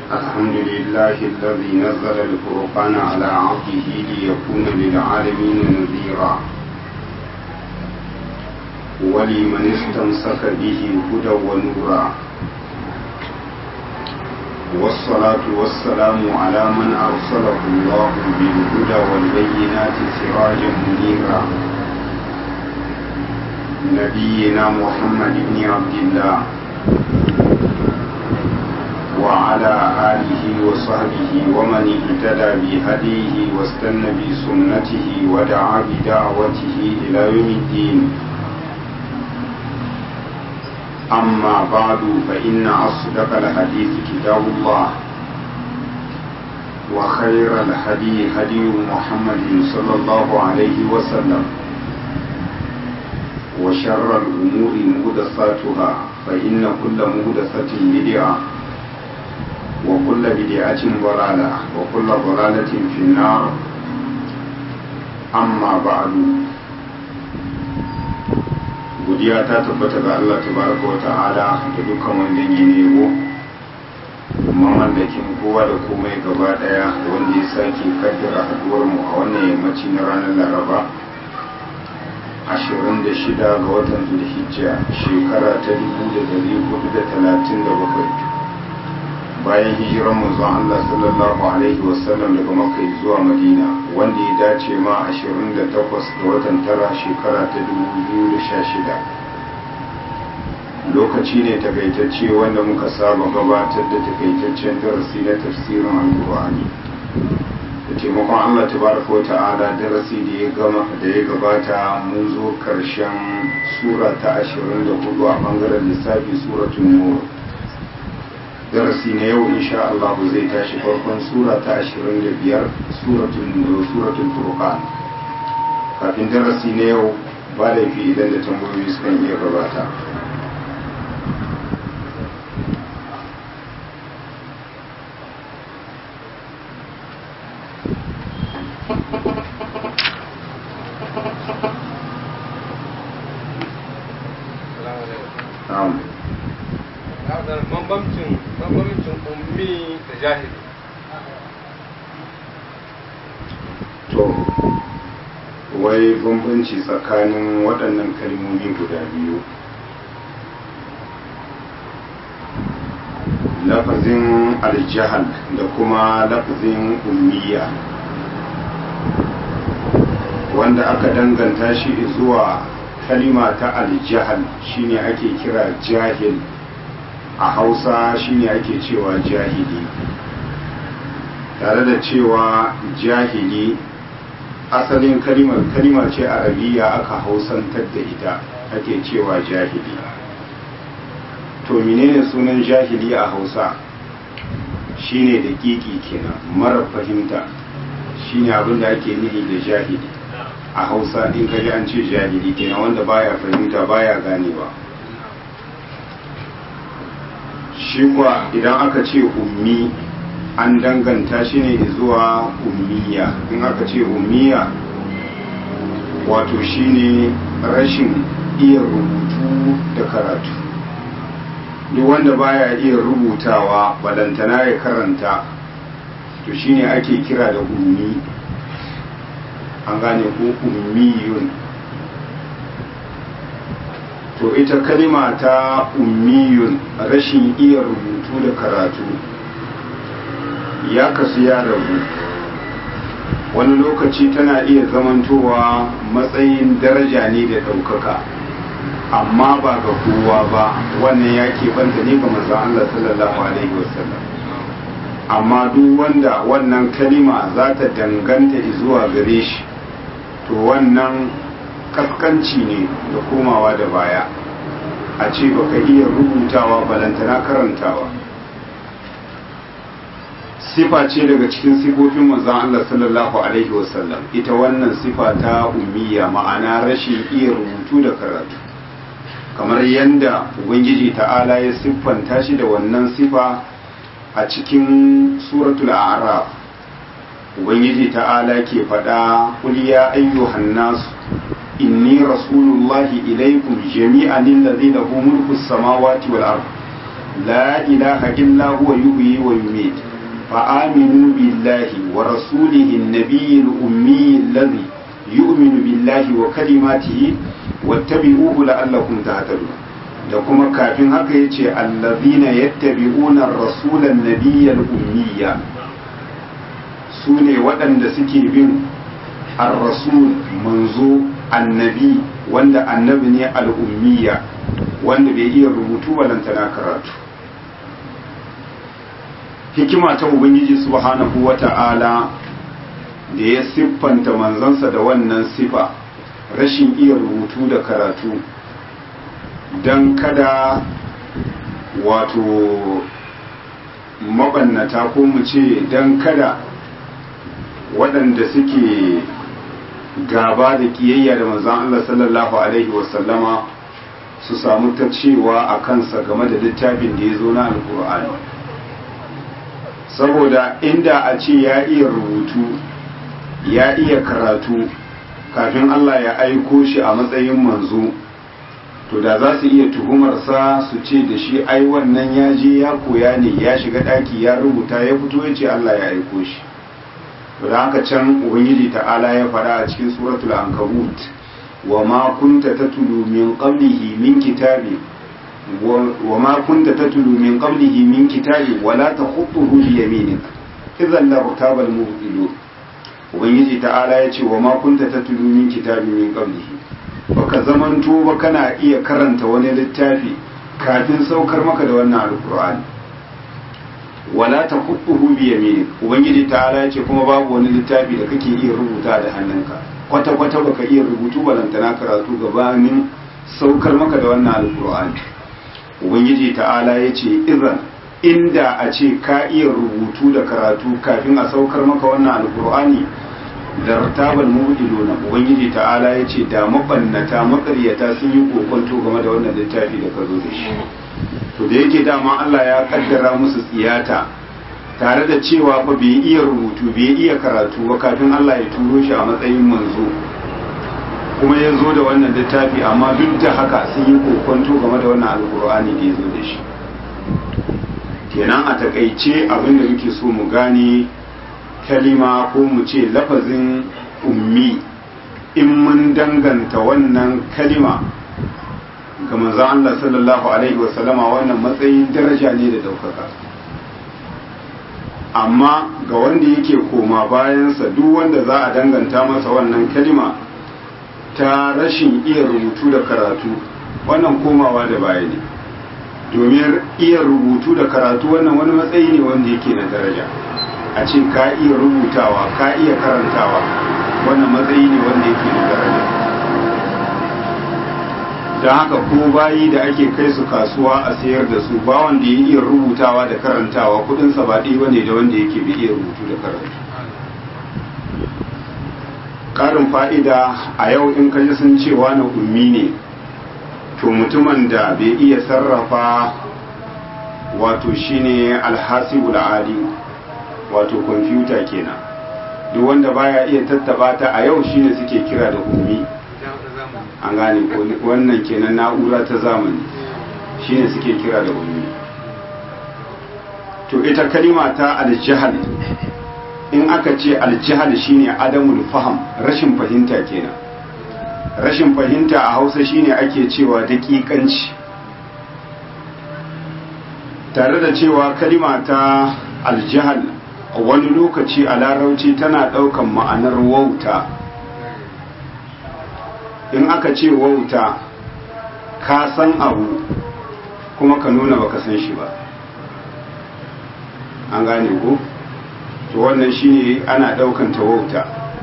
الحمد لله الذي نزل الفرقان على عبده ليكون للعالمين نذيرا ولمن استمسك به هدى ونورا والصلاة والسلام على من أرسله الله بالهدى والبينات سراجا منيرا نبينا محمد بن عبد الله وعلى آله وصحبه ومن اهتدى بهديه واستنى بسنته ودعا بدعوته إلى يوم الدين أما بعد فإن أصدق الحديث كتاب الله وخير الهدي هدي محمد صلى الله عليه وسلم وشر الأمور مهدساتها فإن كل مهدسة بدعة وكل بدعة ضلالة وكل ضلالة في النار أما بعد godiya ta tabbata ga Allah tabaraka wa ta'ala da dukkan wanda yi nebo mamallakin kowa da komai gaba daya wanda ya sake kaddara haduwar mu a wannan yammaci na ranar laraba 26 ga watan zulhijja shekara ta 1437 bayan hijiran manzon Allah sallallahu alaihi wasallam daga Makka zuwa Madina wanda ya dace ma 28 ga watan tara shekara ta 2016 lokaci ne takaitacce wanda muka saba gabatar da takaitaccen darasi na tafsirin alkur'ani da taimakon Allah tabaraka wa ta'ala darasi da ya gama da ya gabata mun zo karshen sura ta 24 a bangaren lissafi suratul nur darasi na yau insha Allah zai tashi farkon sura ta 25 suratul suratul furqan kafin darasi na yau ba laifi idan da tambayoyi sukan iya gabata bambancin bambancin ummi da jahili to wai bambanci tsakanin waɗannan kalmomi guda biyu lafazin aljahal da kuma lafazin ummiya wanda aka danganta shi zuwa kalima ta aljahal shine ake kira jahil a hausa shine ake cewa jahili tare da cewa jahili asalin kalimar kalima ce arabiya aka hausantar da ita ake cewa jahili to menene sunan jahili a hausa shine da kiki kenan mara fahimta shine abin da ake nihi da jahili a hausa in kaji an ce jahili kenan wanda baya fahimta baya ganewa shi kuwa idan aka ce ummi an danganta shi ne zuwa ummiya in aka ce ummiya wato shine rashin iya rubutu da karatu duk wanda baya iya rubutawa balantana ya karanta to shine ake kira da ummi an gane ko ummiyun to ita kalima ta ummiyun rashin iya rubutu da karatu ya kasu ya rabu wani lokaci tana iya zamantowa matsayin daraja ne da ɗaukaka amma ba ga kowa ba wannan ya keɓanta ne ga manzon Allah sallallahu alaihi wasallam amma duk wanda wannan kalima za ta danganta zuwa gare shi to wannan kaskanci ne da komawa da baya a ce baka iya rubutawa balantana karantawa sifa ce daga cikin sifofin manzon Allah sallallahu alaihi wasallam ita wannan sifa ta ummiya ma'ana rashin iya rubutu da karatu kamar yadda ubangiji ta'ala ya siffanta shi da wannan sifa a cikin suratul a'raf ubangiji ta'ala ke faɗa qul ya ayyuhan nas inni rasulullahi ilaikum jami'an alladhi lahu mulku samawati wal ard la ilaha illa huwa yuhyi wa yumiit fa aminu billahi wa rasulihi an-nabiyyi al-ummi alladhi yu'minu billahi wa kalimatihi wattabi'uhu la'allakum tahtadun da kuma kafin haka yace allazina yattabi'una ar-rasula an-nabiyya al-ummiyya sune waɗanda suke bin ar-rasul manzo annabi wanda annabi ne al-ummiyya wanda bai iya rubutu balantana karatu hikima ta ubangiji subhanahu wata'ala da ya siffanta manzansa da wannan sifa rashin iya rubutu da karatu don kada wato mabannata ko mu ce don kada waɗanda suke gaba da ƙiyayya da manzan Allah sallallahu Alaihi wasallama su samu ta cewa a kansa game da littafin da ya zo na alkur'ani saboda inda a ce ya iya rubutu ya iya karatu kafin Allah ya aiko shi a matsayin manzo to da za su iya tuhumarsa su ce da shi ai wannan ya je ya koya ne ya shiga ɗaki ya rubuta ya fito ya ce Allah ya aiko shi to da haka can ubangiji ta'ala ya faɗa a cikin suratul ankabut wa ma kunta tatlu min qablihi min kitabi wa ma kunta tatlu min qablihi min kitabi wala takhutuhu bi yaminik idhan la rutaba al mubtilun ubangiji ta'ala ya ce wa ma kunta tatlu min kitabi min qablihi baka zamanto ba kana iya karanta wani littafi kafin saukar maka da wannan alqur'ani wala taqutuhu bi yaminik ubangiji ta'ala ya ce kuma babu wani littafi da kake iya rubuta da hannunka kwata kwata baka iya rubutu balantana karatu gabanin saukar maka da wannan alqur'ani ubangiji ta'ala ya ce idan inda a ce ka iya rubutu da karatu kafin a saukar maka wannan alkur'ani da ratabal mubiduna ubangiji ta'ala ya ce da mabannata makaryata sun yi kokonto game da wannan littafi da ka zo da shi to da yake dama Allah ya kaddara musu tsiyata tare da cewa fa bai iya rubutu bai iya karatu ba kafin Allah ya turo shi a matsayin manzo kuma ya zo da wannan littafi amma duk da haka sun yi kokonto game da wannan alkur'ani da ya zo da shi kenan a takaice abin da muke so mu gane kalima ko mu ce lafazin ummi in mun danganta wannan kalima ga manzon Allah sallallahu alaihi wasallama wannan matsayin daraja ne da daukaka amma ga wanda yake koma bayansa duk wanda za a danganta masa wannan kalima ta rashin iya rubutu da karatu wannan komawa da baya ne domin iya rubutu da karatu wannan wani matsayi ne wanda yake na daraja a ce ka iya rubutawa ka iya karantawa wannan matsayi ne wanda yake na daraja don haka ko bayi da ake kai su kasuwa a sayar da su ba wanda ya iya rubutawa da karantawa kudinsa ba ɗaya bane da wanda yake bai iya rubutu da karatu ƙarin fa'ida a yau in kaji sun cewa na ummi ne to mutumin da bai iya sarrafa wato shine alhasibul ali wato kwamfuta kenan duk wanda baya iya tattaba ta a yau shine suke kira da ummi an gane wannan kenan na'ura ta zamani shine suke kira da ummi to ita kalima ta aljihal in aka ce aljihal shine adamul faham rashin fahimta kenan rashin fahimta a hausa shine ake cewa daƙiƙanci tare da cewa kalima ta aljihal wani lokaci a larauci tana ɗaukan ma'anar wauta in aka ce wauta ka san abu kuma ka nuna baka san shi ba an gane ko to wannan shine ana ɗaukan ta wauta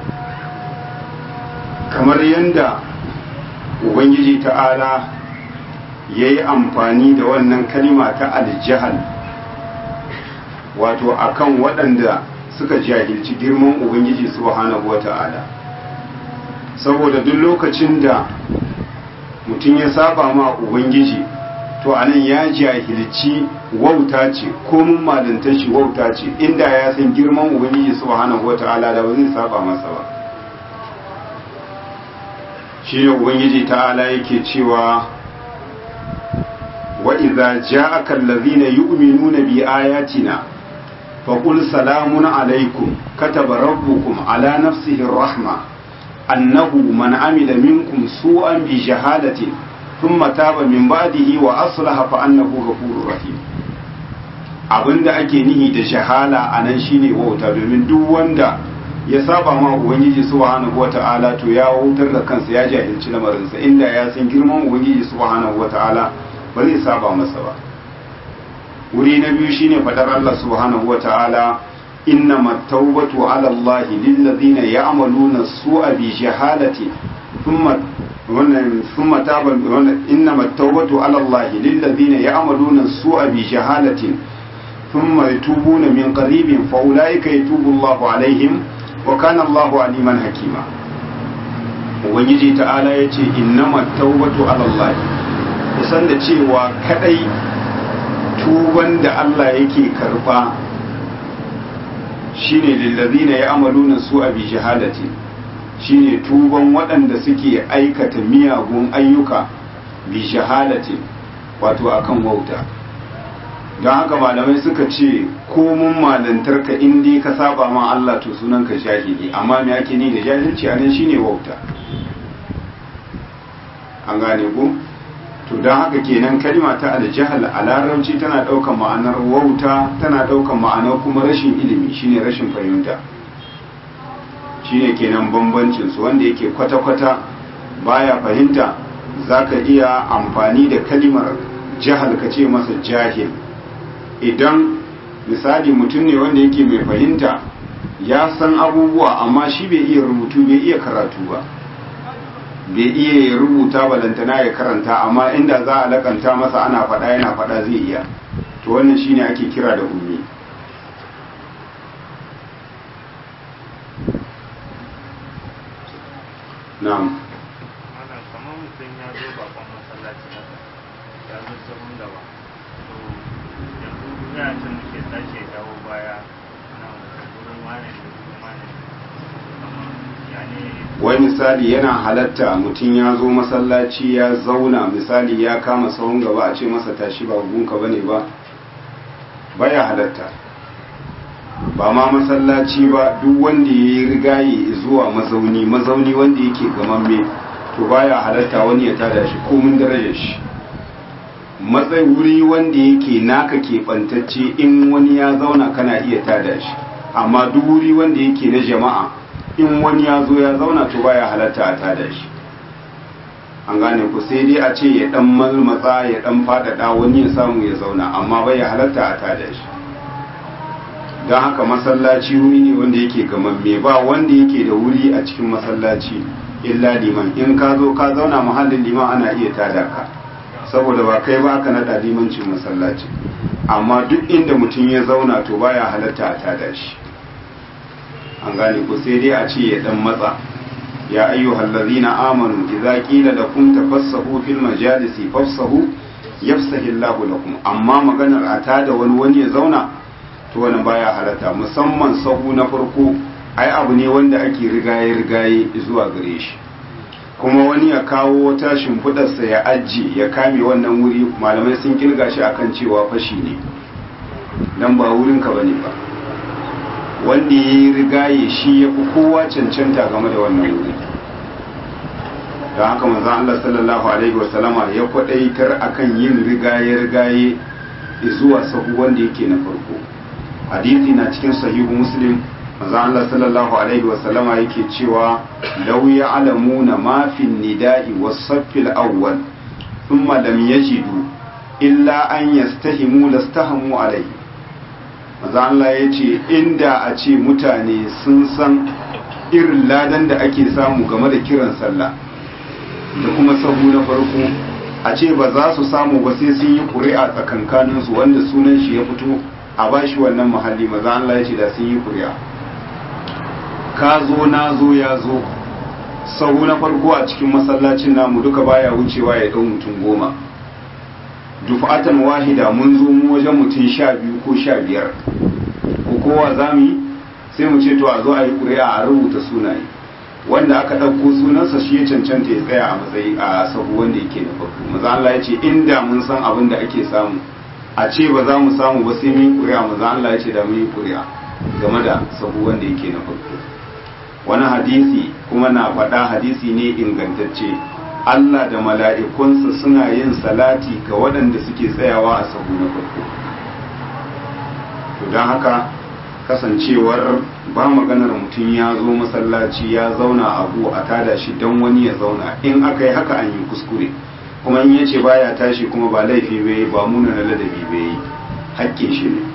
kamar yadda ubangiji ta'ala ya yi amfani da wannan kalima ta aljihal wato akan waɗanda suka jahilci girman ubangiji subhanahu wa ta'ala saboda duk lokacin da mutum ya saba ma ubangiji to anan ya jahilci wauta ce komin malinta shi wauta ce inda ya san girman ubangiji subhanahu wa ta'ala da ba zai saba masa ba shi ne ubangiji ta'ala yake cewa wa wa idza ja'aka allazina yu'minuna bi ayatina faqul salamun alaykum kataba rabbukum ala nafsihi ar-rahma annahu man amila minkum su'an bi jahalatin thumma taba min ba'dihi wa aslaha fa annahu ghafurur rahim abinda ake nihi da shahala anan shine wauta domin duk wanda ya saba ma ubangiji subhanahu wata'ala to ya wautar da kansa ya jahilci lamarinsa inda ya san girman ubangiji subhanahu wata'ala ba zai saba masa ba wuri na biyu shine fadar Allah subhanahu wata'ala innama tawbatu ala Allah lil ladina ya'maluna su'a bi jahalati thumma wannan thumma taba wannan innama tawbatu ala Allah lil ladina ya'maluna su'a bi jahalatin thumma yatubuna min qaribin fa ulaika yatubu Allahu alaihim wa kana Allahu aliman hakima ubangiji ta'ala yace innama tawbatu ala Allah kusan da cewa kadai tuban da Allah yake karba shine lillazina ya'maluna su'a bi shahadati shine tuban waɗanda suke aikata miyagun ayyuka bi shahadati wato akan wauta don haka malamai suka ce komun malantarka in dai ka saba ma Allah to sunanka jahili amma me ake ni da jahilci anan shine wauta an gane ko to don haka kenan kalma ta aljahal a larabci tana ɗaukar ma'anar wauta tana ɗaukar ma'anar kuma rashin ilimi shine rashin fahimta shine kenan bambancin su wanda yake kwata-kwata baya fahimta zaka iya amfani da kalimar jahal ka ce masa jahil idan misali mutum ne wanda yake mai fahimta ya san abubuwa amma shi bai iya rubutu bai iya karatu ba bai iya ya rubuta balantana ya karanta amma inda za a lakanta masa ana faɗa yana faɗa zai iya to wannan shine ake kira da ummi na'am ana kamar mutum ya zo bakon masallaci haka ya zo sabon gaba to yanzu ya ce muke tashi ya dawo baya na wurin wane da wurin wane kamar ya ne wai misali yana halatta mutum ya zo masallaci ya zauna misali ya kama sahun gaba a ce masa tashi ba gunka bane ba baya halatta ba ma masallaci ba duk wanda ya yi rigaye zuwa mazauni mazauni wanda yake gamamme to baya halatta wani ya tada shi komin darajar shi matsayi wuri wanda yake naka keɓantacce in wani ya zauna kana iya tada shi amma duk wuri wanda yake na jama'a in wani ya zo ya zauna to baya halatta a tada shi an gane ku sai dai a ce ya dan malmatsa ya dan fadada wani ya samu ya zauna amma baya halatta a tada shi don haka masallaci wuri ne wanda yake gamamme ba wanda yake da wuri a cikin masallaci illa liman in ka zo ka zauna mahallin liman ana iya tada ka saboda ba kai ba aka nada limancin masallaci amma duk inda mutum ya zauna to baya halatta a tada shi an gane ku sai dai a ce ya dan matsa ya ayyuhal ladzina amanu idza qila lakum tafassahu fil majalisi fafsahu yafsahu Allahu lakum amma maganar a tada wani wani ya zauna to wannan baya halatta musamman sahu na farko ai abu ne wanda ake rigaye rigaye zuwa gare shi kuma wani ya kawo wata shimfidarsa ya ajiye ya kame wannan wuri malamai sun kirga shi akan cewa fashi ne dan ba wurinka bane ba wanda ya yi rigaye shi ya fi kowa cancanta game da wannan wuri don haka manzan Allah sallallahu Alaihi wasallama ya kwadaitar akan yin rigaye-rigaye zuwa sahu wanda yake na farko hadithi na cikin sahihu muslim manzan Allah sallallahu Alaihi wasallama yake cewa lau ya alamuna mafin nida'i wasaffil awwal thumma lam yajidu illa an yastahimu lastahamu alaihi maza Allah ya ce inda a ce mutane sun san irin ladan da ake samu game da kiran sallah da kuma sahu na farko a ce ba za su samu ba sai sun yi ƙuri'a tsakankaninsu wanda sunan shi ya fito a bashi wannan muhalli maza Allah ya ce da sun yi ƙuri'a ka zo na zo ya zo sahu na farko a cikin masallacin namu duka baya wucewa ya ɗau mutum goma dufatan wahida mun zo mu wajen mutum sha biyu ko sha biyar ko kowa za mu yi sai mu ce to a zo a yi ƙuri'a a rubuta sunaye wanda aka ɗauko sunansa shi ya cancanta ya tsaya a matsayi a sahu wanda yake na farko maza Allah ya ce inda mun san abin da ake samu a ce ba za mu samu ba sai mun yi ƙuri'a maza Allah ya ce da mun yi ƙuri'a game da sahu wanda yake na farko wani hadisi kuma na faɗa hadisi ne ingantacce Allah da mala'ikunsa suna yin salati ga waɗanda suke tsayawa a sahu na farko to don haka kasancewar ba maganar mutum ya zo masallaci ya zauna abu a tada shi don wani ya zauna in aka yi haka an yi kuskure kuma in yace baya tashi kuma ba laifi bai ba muna na ladabi bai hakkin shi ne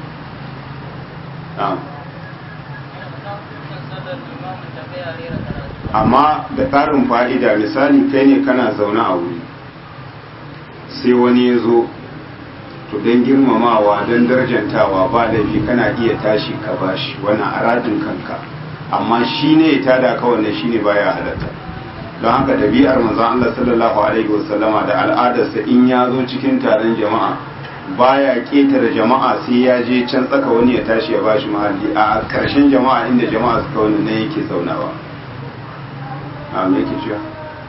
amma da ƙarin fa'ida misali kai ne kana zaune a wuri sai wani ya zo to don girmamawa don darjantawa ba laifi kana iya tashi ka bashi wani aradin kanka amma shi ne ya tada ka wannan shi ne baya halatta don haka ɗabi'ar manzon Allah sallallahu alaihi wasallama da al'adarsa in ya zo cikin taron jama'a baya ƙetare jama'a sai ya je can tsaka wani ya tashi ya bashi mahalli a ƙarshen jama'a inda jama'a suka wani ne yake zaunawa a me yake cewa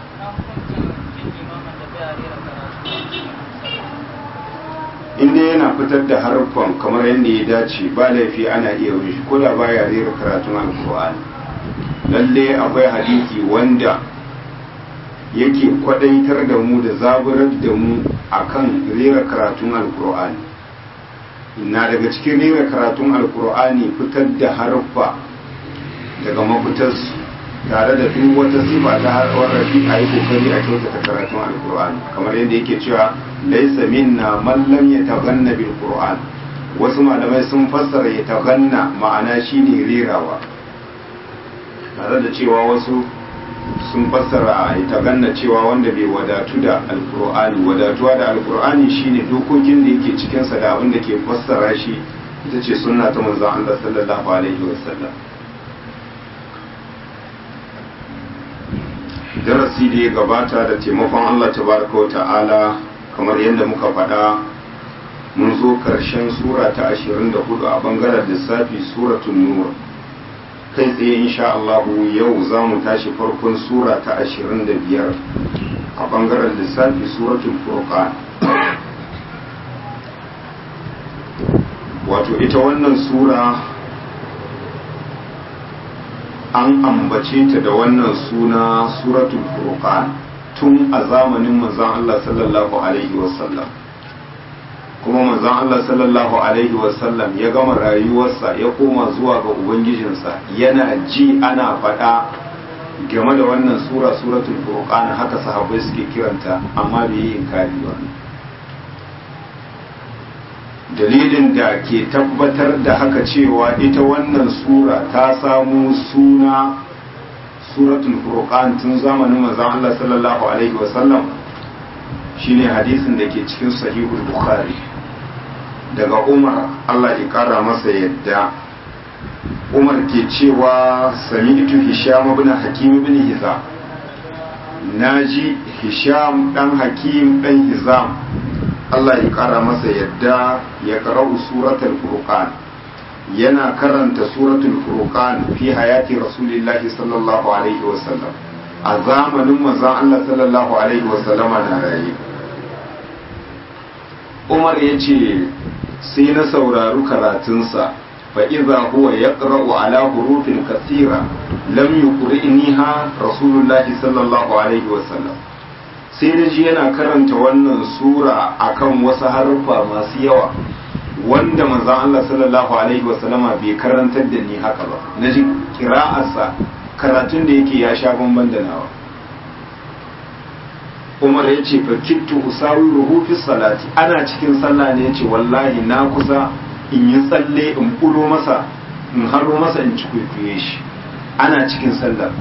inda yana fitar da harfan kamar yadda ya dace ba laifi ana iya wani shi ko da baya rera karatun alkur'ani lalle akwai hadisi wanda yake kwadaitar da mu da zaburar da mu akan rera karatun alkur'ani na daga cikin rera karatun alkur'ani fitar da harfa daga mafitarsu tare da duk wata sifa ta harfar rafi a yi kokari a kyautata karatun alkur'ani kamar yadda yake cewa laisa minna man lam yataghanna bil qur'an wasu malamai sun fassara yataghanna ma'ana shine rerawa tare da cewa wasu sun fassara yataghanna cewa wanda bai wadatu da alkur'ani wadatuwa da alkur'ani shine dokokin da yake cikin sa da abin da ke fassara shi ita ce sunna ta manzon Allah sallallahu alaihi wasallam darasi da ya gabata da taimakon Allah tabaraka wa ta'ala kamar yadda muka faɗa mun zo ƙarshen sura ta 24 a bangaren lissafi suratun nur kai tsaye insha Allah yau za mu tashi farkon sura ta 25 a bangaren lissafi suratul furqan wato ita wannan sura an ambace ta da wannan suna suratul furqan tun a zamanin manzon Allah sallallahu alaihi wasallam kuma manzon Allah sallallahu alaihi wasallam ya gama rayuwarsa ya koma zuwa ga ubangijinsa yana ji ana faɗa game da wannan sura suratul furqan haka sahabbai suke kiranta amma bai yi inkari ba dalilin da ke tabbatar da haka cewa ita wannan sura ta samu suna suratul furqan tun zamanin manzon Allah sallallahu alaihi wasallam shine hadisin da ke cikin sahihul bukhari daga Umar Allah ya kara masa yadda Umar ke cewa sami'tu Hisham ibn Hakim ibn Hizam naji Hisham dan Hakim dan Hizam Allah ya kara masa yadda ya karau suratul furqan yana karanta suratul furqan fi hayati rasulillahi sallallahu alaihi wasallam a zamanin manzon Allah sallallahu alaihi wasallama na raye Umar ya ce sai na saurari karatunsa fa iza huwa yaqra'u ala hurufin kathira lam yuqri'niha rasulullahi sallallahu alaihi wasallam sai da ji yana karanta wannan sura akan wasu harfa masu yawa wanda manzon Allah sallallahu alaihi wasallama bai karantar da ni haka ba na ji kira'arsa karatun da yake ya sha bamban da nawa Umar ya ce fa kittu usawiruhu fi salati ana cikin sallah ne ya ce wallahi na kusa in yi tsalle in bulo masa in haro masa in ci kwaikwaye shi ana cikin sallah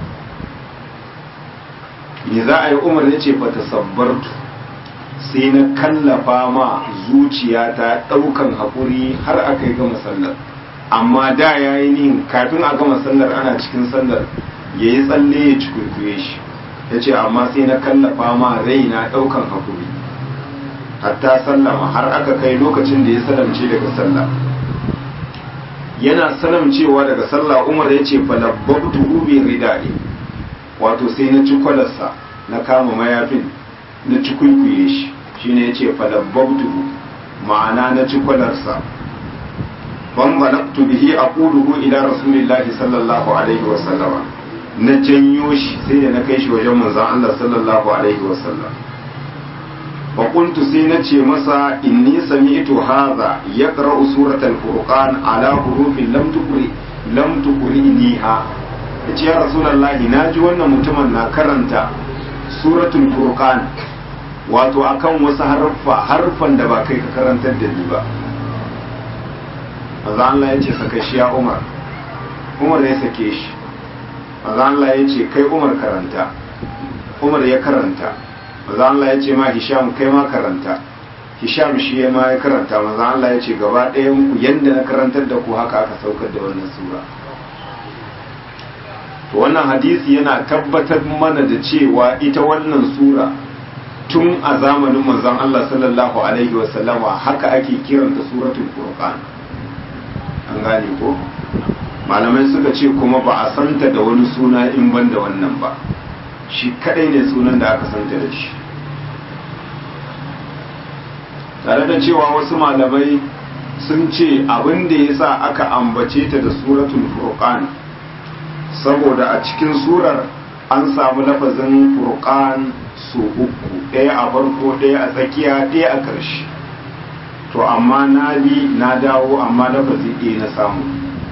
me za a yi umar ya ce fata sabbartu sai na kallafa ma zuciya ta ɗaukan haƙuri har aka yi gama sallar amma da ya yi nihin kafin a gama sallar ana cikin sallar ya yi tsalle ya ci kwaikwaye shi ya ce amma sai na kallafa ma rai na ɗaukan haƙuri hatta sallama har aka kai lokacin da ya salamce daga sallah yana salamcewa daga sallah umar ya ce falabbabtu bi ridai wato sai na ci kwalarsa na kama mayafin na ci kwaikwaye shi shine ya ce falabbabtuhu ma'ana na ci kwalarsa ban balaktu bihi aquluhu ila rasulillahi sallallahu alaihi wa sallama na janyo shi sai da na kai shi wajen manzon Allah sallallahu alaihi wa sallam fa qultu sai na ce masa inni sami'tu hadha yaqra'u suratal furqan ala hurufin lam tuqri lam tuqriniha yace ya rasulullahi naji wannan mutumin na karanta suratul furqan wato akan wasu harfa harfan da ba kai ka karantar da ni ba manzo Allah ya ce saka shi ya Umar Umar ya sake shi manzo Allah ya ce kai Umar karanta Umar ya karanta manzo Allah ya ce ma Hisham kai ma karanta Hisham shi ya ma ya karanta manzo Allah ya ce gaba ɗayan ku yanda na karantar da ku haka aka saukar da wannan sura to wannan hadisi yana tabbatar mana da cewa ita wannan sura tun a zamanin manzon Allah sallallahu alaihi wasallama haka ake kiranta suratul furqan an gane ko malamai suka ce kuma ba a santa da wani suna in ban da wannan ba shi kadai ne sunan da aka santa da shi tare da cewa wasu malamai sun ce abin da ya sa aka ambace ta da suratul furqan saboda a cikin surar an samu lafazin furqan su uku ɗaya a farko ɗaya a tsakiya ɗaya a ƙarshe to amma na bi na dawo amma lafazi ɗaya na samu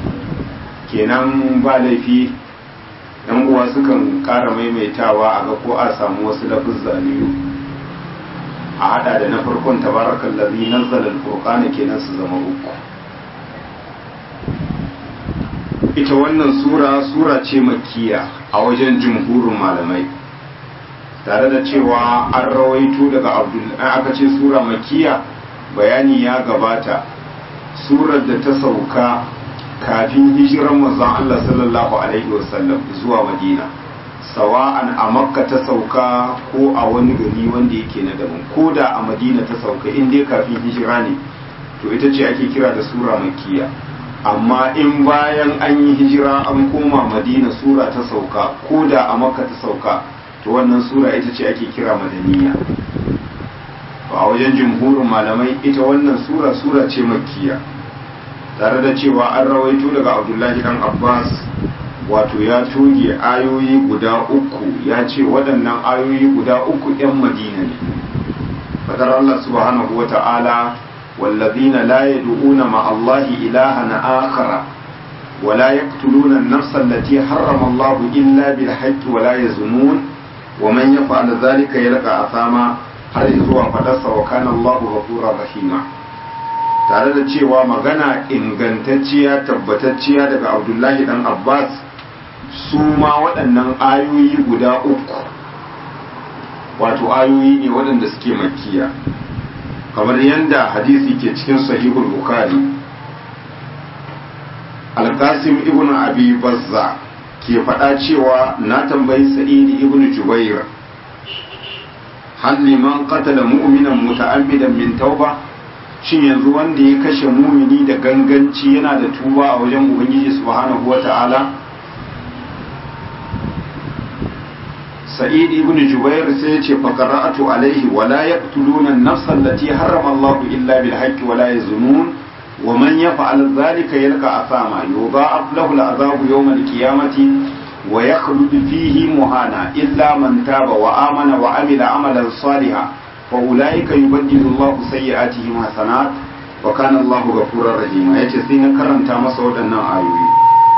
kenan ba laifi yan uwa sukan ƙara maimaitawa a ga ko a samu wasu lafuzza biyu a hada da na farkon tabarakan lazi nazzala al kenan su zama uku ita wannan sura sura ce makkiya a wajen jumhurin malamai tare da cewa an rawaito daga abdul aka ce sura makkiya bayani ya gabata surar da ta sauka kafin hijiran manzon Allah sallallahu alaihi wasallam zuwa Madina sawa'an a Makka ta sauka ko a wani gari wanda yake na daban ko da a Madina ta sauka in dai kafin hijira ne to ita ce ake kira da sura makkiya amma in bayan an yi hijira an koma Madina sura ta sauka ko da a Makka ta sauka to wannan sura ita ce ake kira madaniya a wajen jumhurin malamai ita wannan sura sura ce makkiya tare da cewa an rawaito daga abdullahi dan abbas wato ya toge ayoyi guda uku ya ce waɗannan ayoyi guda uku 'yan madina ne fadar allah subhanahu wa ta'ala wallazina la yad'una ma allahi ilahan akhara ولا يقتلون النفس التي حرم الله إلا بالحق ولا يزنون ومن يفعل ذلك يلقى أثاما har zuwa fadarsa wa kana Allahu ghafurur rahima tare da cewa magana ingantacciya tabbatacciya daga Abdullahi dan Abbas su ma waɗannan ayoyi guda uku wato ayoyi ne waɗanda suke makkiya kamar yadda hadisi ke cikin sahihul bukhari al-qasim ibn abi bazza ke faɗa cewa na tambayi sa'id ibn jubair hal liman qatala mu'minan muta'ammidan min tauba shin yanzu wanda ya kashe mumini da ganganci yana da tuba a wajen ubangiji subhanahu wata'ala sa'id ibn jubair sai ya ce fa qara'atu alaihi wa la yaqtuluna an-nafsa allati harrama Allahu illa bil haqqi wa la yazunun wa man yaf'al dhalika yalqa asama yudha'af lahu al-'adhabu yawm al-qiyamati ويخلد فيه مهانا إلا من تاب وآمن وعمل عملا صالحا فأولئك يبدل الله سيئاتهم حسنات وكان الله غفورا رحيما yace sai na karanta masa waɗannan ayoyi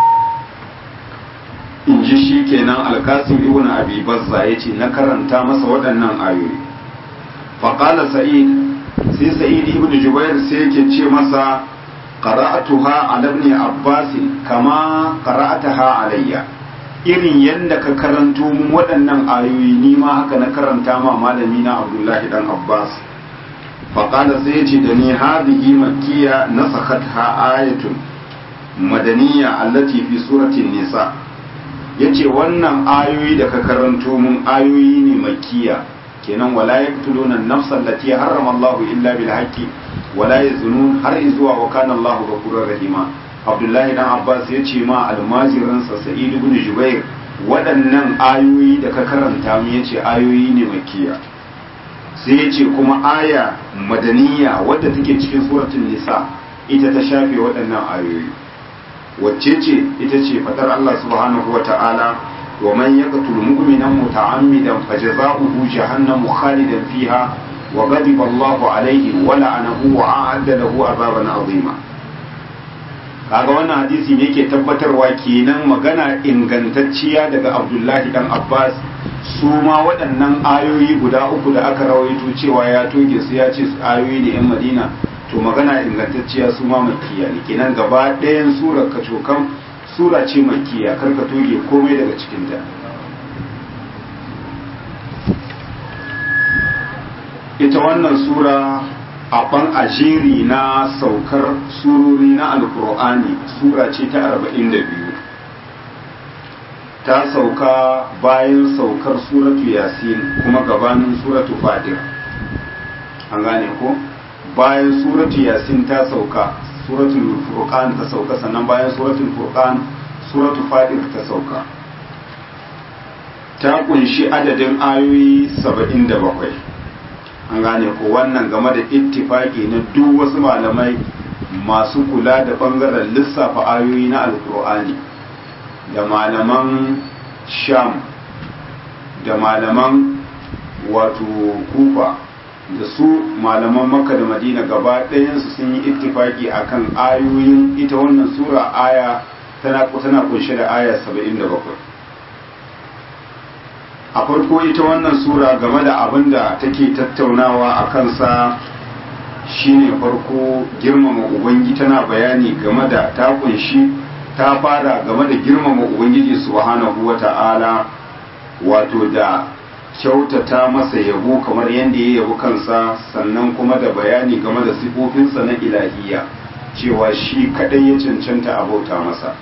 in ji shi kenan alkasim ibn abi bazza yace na karanta masa waɗannan ayoyi faqala sa'id sai sa'id ibn jubair sai yake ce masa qara'atuha ala ibn abbas kama qara'ataha alayya irin yadda ka karanto mun waɗannan ayoyi ni ma haka na karanta ma malami na abdullahi dan abbas faƙada sai ya ce da ni hadihi makkiya na ha ayatun madaniya allati fi suratin nisa ya ce wannan ayoyi da ka karanto mun ayoyi ne makkiya kenan wala yaqtuluna an-nafsa allati harrama Allah illa bil haqqi wala yazunun har zuwa wa kana Allah ghafurur rahima abdullahi dan abbas ya ce ma almajiransa sa'id ibn jubair waɗannan ayoyi da ka karanta mu yace ayoyi ne makiya sai yace kuma aya madaniya wadda take cikin suratul nisa ita ta shafe waɗannan ayoyi wacce ce ita ce fadar Allah subhanahu wata'ala wa man yaqtul mu'mina muta'ammidan fajaza'uhu jahannamu khalidan fiha wa ghadiba Allahu alayhi wa la'anahu wa a'adda lahu 'adaban 'azima kaga wannan hadisi ne ke tabbatarwa kenan magana ingantacciya daga Abdullahi dan Abbas su ma waɗannan ayoyi guda uku da aka rawaito cewa ya toge su ya ce ayoyi ne 'yan Madina to magana ingantacciya su ma makiya ne kenan gaba ɗayan surar kacokan sura ce makiya karka toge komai daga cikinta ita wannan sura a ban ajeri na saukar surori na alkur'ani sura ce ta 42 ta sauka bayan saukar suratu yasin kuma gabanin suratu fatir an gane ko? bayan suratu yasin ta sauka suratul furqan ta sauka sannan bayan suratul furqan suratul fatir ta sauka ta kunshi adadin ayoyi 77 an gane ko wannan game da ittifaki na duk wasu malamai masu kula da bangaren lissafa ayoyi na alkur'ani da malaman sham da malaman wato kufa da su malaman makka da madina gaba ɗayansu sun yi ittifaki akan ayoyin ita wannan sura aya tana tana kunshe da aya 77 a farko ita wannan sura game da abin da take tattaunawa a kansa shine farko girmama ubangi tana bayani game da ta kunshi ta fara game da girmama ubangiji subhanahu wata'ala wato da kyautata masa yabo kamar yadda ya yabo kansa sannan kuma da bayani game da sifofinsa na ilahiya cewa shi kadai ya cancanta a bauta masa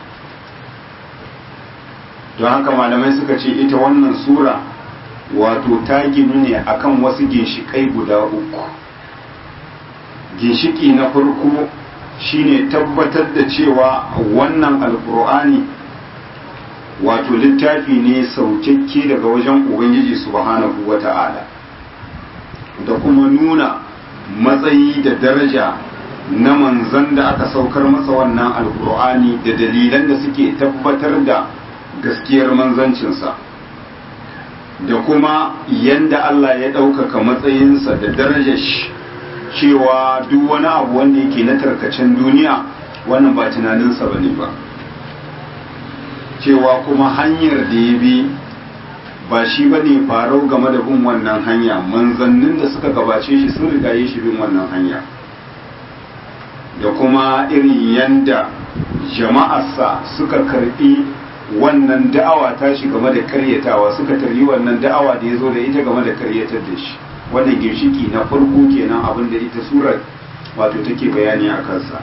don haka malamai suka ce ita wannan sura wato ta ginu ne akan wasu ginshikai guda uku ginshiki na farko shine tabbatar da cewa wannan alkur'ani wato littafi ne saukakke daga wajen ubangiji subhanahu wata'ala da kuma nuna matsayi da daraja na manzan da aka saukar masa wannan alkur'ani da dalilan da suke tabbatar da gaskiyar manzancinsa da kuma yanda Allah ya ɗaukaka matsayinsa da darajar shi cewa duk wani abu wanda yake na tarkacen duniya wannan ba tunaninsa ba ne ba cewa kuma hanyar da ya bi ba shi ba ne farau game da bin wannan hanya manzannin da suka gabace shi sun rigaye shi bin wannan hanya da kuma irin yanda jama'arsa suka karbi wannan da'awa ta shi game da karyatawa suka taryi wannan da'awa da ya zo da ita game da karyatar da shi wannan ginshiki na farko kenan abin da ita surar wato take bayani a kansa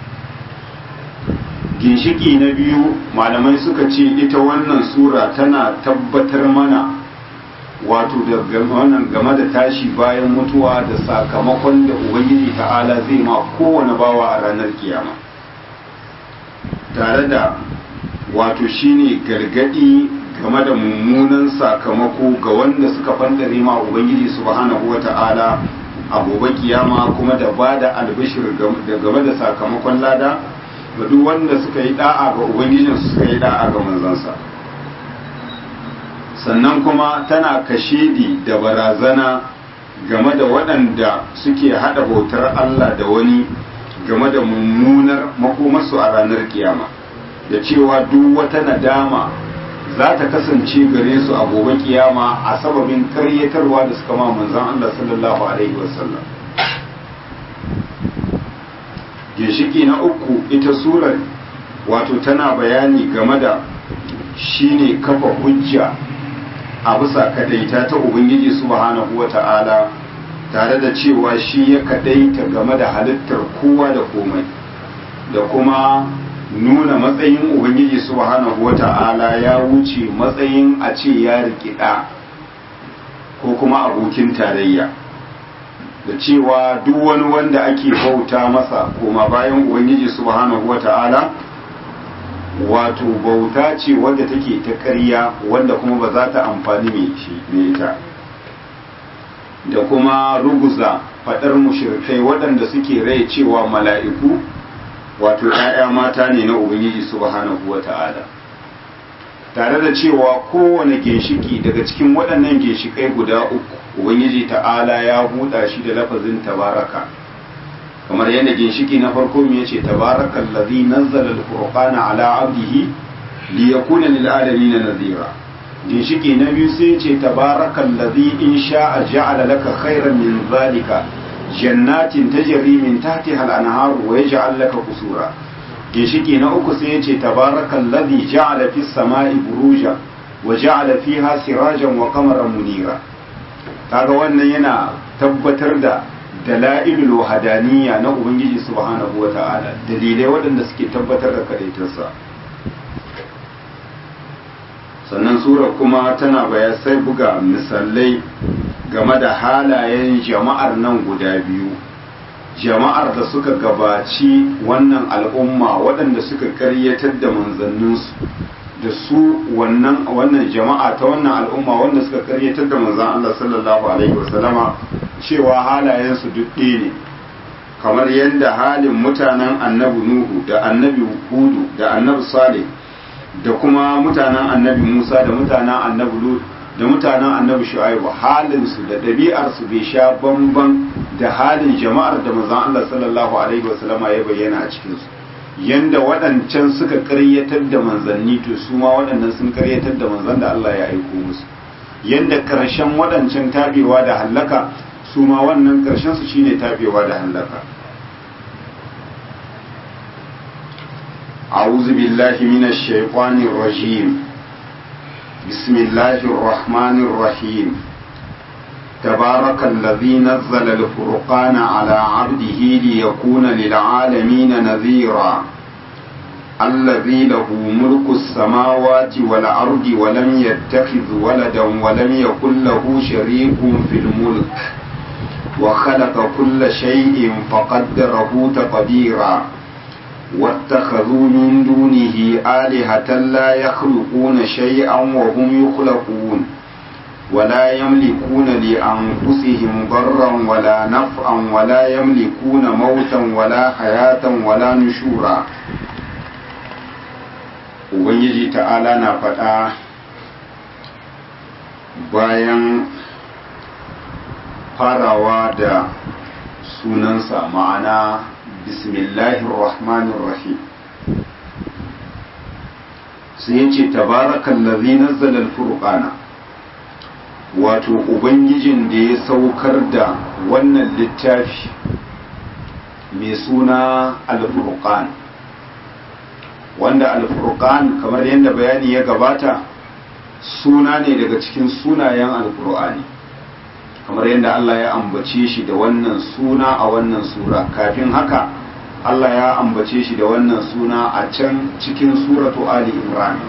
ginshiki na biyu malamai suka ce ita wannan sura tana tabbatar mana wato da wannan game da tashi bayan mutuwa da sakamakon da ubangiji ta'ala zai ma kowane bawa a ranar kiyama tare da wato shine gargadi game da mummunan sakamako ga wanda suka fandare ma ubangiji subhanahu wata'ala a gobe kiyama kuma da ba da albishir game da sakamakon lada ga duk wanda suka yi da'a ga ubangijin suka yi da'a ga manzansa sannan kuma tana kashedi da barazana game da waɗanda suke haɗa bautar Allah da wani game da mummunar makomarsu a ranar kiyama da cewa duk wata nadama za ta kasance gare su a gobe kiyama a sababin karyatarwa da suka ma manzan Allah sallallahu alaihi wasallam ginshiki na uku ita surar wato tana bayani game da shine kafa hujja a bisa kadaita ta ubangiji subhanahu wata'ala tare da cewa shi ya kadaita game da halittar kowa da komai da kuma nuna matsayin ubangiji subhanahu wata'ala ya wuce matsayin a ce ya rikida ko kuma abokin tarayya da cewa duk wani wanda ake bauta masa koma bayan ubangiji subhanahu wata'ala wato bauta ce wadda take ta ƙarya wanda kuma ba za ta amfani mai shi mai ita da kuma ruguza faɗar mushrikai waɗanda suke rai cewa mala'iku wato ‘ya'ya mata ne na Ubangiji subhanahu wa ta'ala tare da cewa kowane ginshiki daga cikin waɗannan ginshikai guda uku Ubangiji ta'ala ya buɗa shi da lafazin tabaraka kamar yadda ginshiki na farko me yace tabarakal ladhi nazzala al-furqana ala 'abdihi liyakuna lil alamin nadhira ginshiki na biyu sai yace tabarakal ladhi in sha'a ja'ala laka khayran min zalika jannatin tajri min tahtiha al-anhar wa yaj'al laka qusura ginshiki na uku sai yace tabarakal ladhi ja'ala fis sama'i buruja wa ja'ala fiha sirajan wa qamaran munira kaga wannan yana tabbatar da dala'ilul wahadaniya na ubangiji subhanahu wata'ala dalilai waɗanda suke tabbatar da kadaitarsa sannan sura kuma tana baya sai buga misalai game da halayen jama'ar nan guda biyu jama'ar da suka gabaci wannan al'umma waɗanda suka karyatar da manzanninsu da su wannan wannan jama'a ta wannan al'umma wanda suka karyatar da manzan Allah sallallahu alaihi wasallama cewa halayensu duk ɗaya ne kamar yadda halin mutanen annabi nuhu da annabi hudu da annabi salih da kuma mutanen annabi musa da mutanen annabi lut da mutanen annabi shu'aibu halinsu da ɗabi'arsu bai sha bamban da halin jama'ar da manzan Allah sallallahu alaihi wasallama ya bayyana a cikinsu yanda waɗancan suka karyatar da manzanni to su ma waɗannan sun karyatar da manzan da Allah ya aiko musu yanda ƙarshen waɗancan tabewa da hallaka su ma wannan ƙarshen su shine tabewa da hallaka أعوذ بالله من الشيطان الرجيم بسم الله الرحمن الرحيم تبارك الذي نزل الفرقان على عبده ليكون للعالمين نذيرا الذي له ملك السماوات والأرض ولم يتخذ ولدا ولم يكن له شريك في الملك وخلق كل شيء فقدره تقديرا واتخذوا من دونه آلهة لا يخلقون شيئا وهم يخلقون ولا يملكون لأنفسهم ضرا ولا نفعا ولا يملكون موتا ولا حياة ولا نشورا Ubangiji ta'ala na faɗa bayan farawa da sunansa ma'ana bismillahir rahmanir rahim sai ya ce tabarakan lazi nazzala al-furqana wato ubangijin da ya saukar da wannan littafi mai suna al-furqan wanda al-furqan kamar yadda bayani ya gabata suna ne daga cikin sunayen al-qur'ani kamar yadda Allah ya ambace shi da wannan suna a wannan sura kafin haka Allah ya ambace shi da wannan suna a can cikin suratu Ali Imran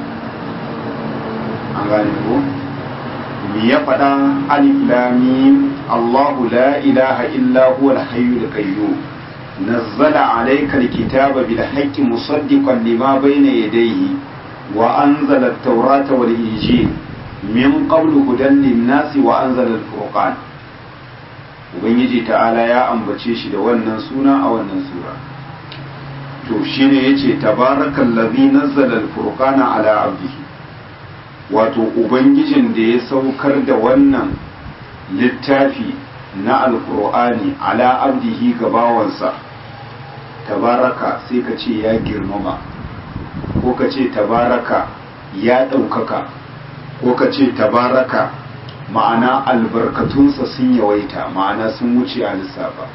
an gane ko me ya faɗa alif lam mim Allahu la ilaha illa huwa al-hayyul qayyum nazzala alayka al-kitaba bil haqqi musaddiqan lima bayna yadayhi wa anzala at-taurata wal injil min qablu hudan lin-nasi wa anzala al-furqan ubangiji ta'ala ya ambace shi da wannan suna a wannan sura to shine yace tabarakal ladhi nazzala al-furqana ala abdihi wato ubangijin da ya saukar da wannan littafi na alkur'ani ala abdihi ga bawansa tabaraka sai ka ce ya girmama ko ka ce tabaraka ya ɗaukaka ko ka ce tabaraka ma'ana albarkatunsa sun yawaita ma'ana sun wuce a lissafa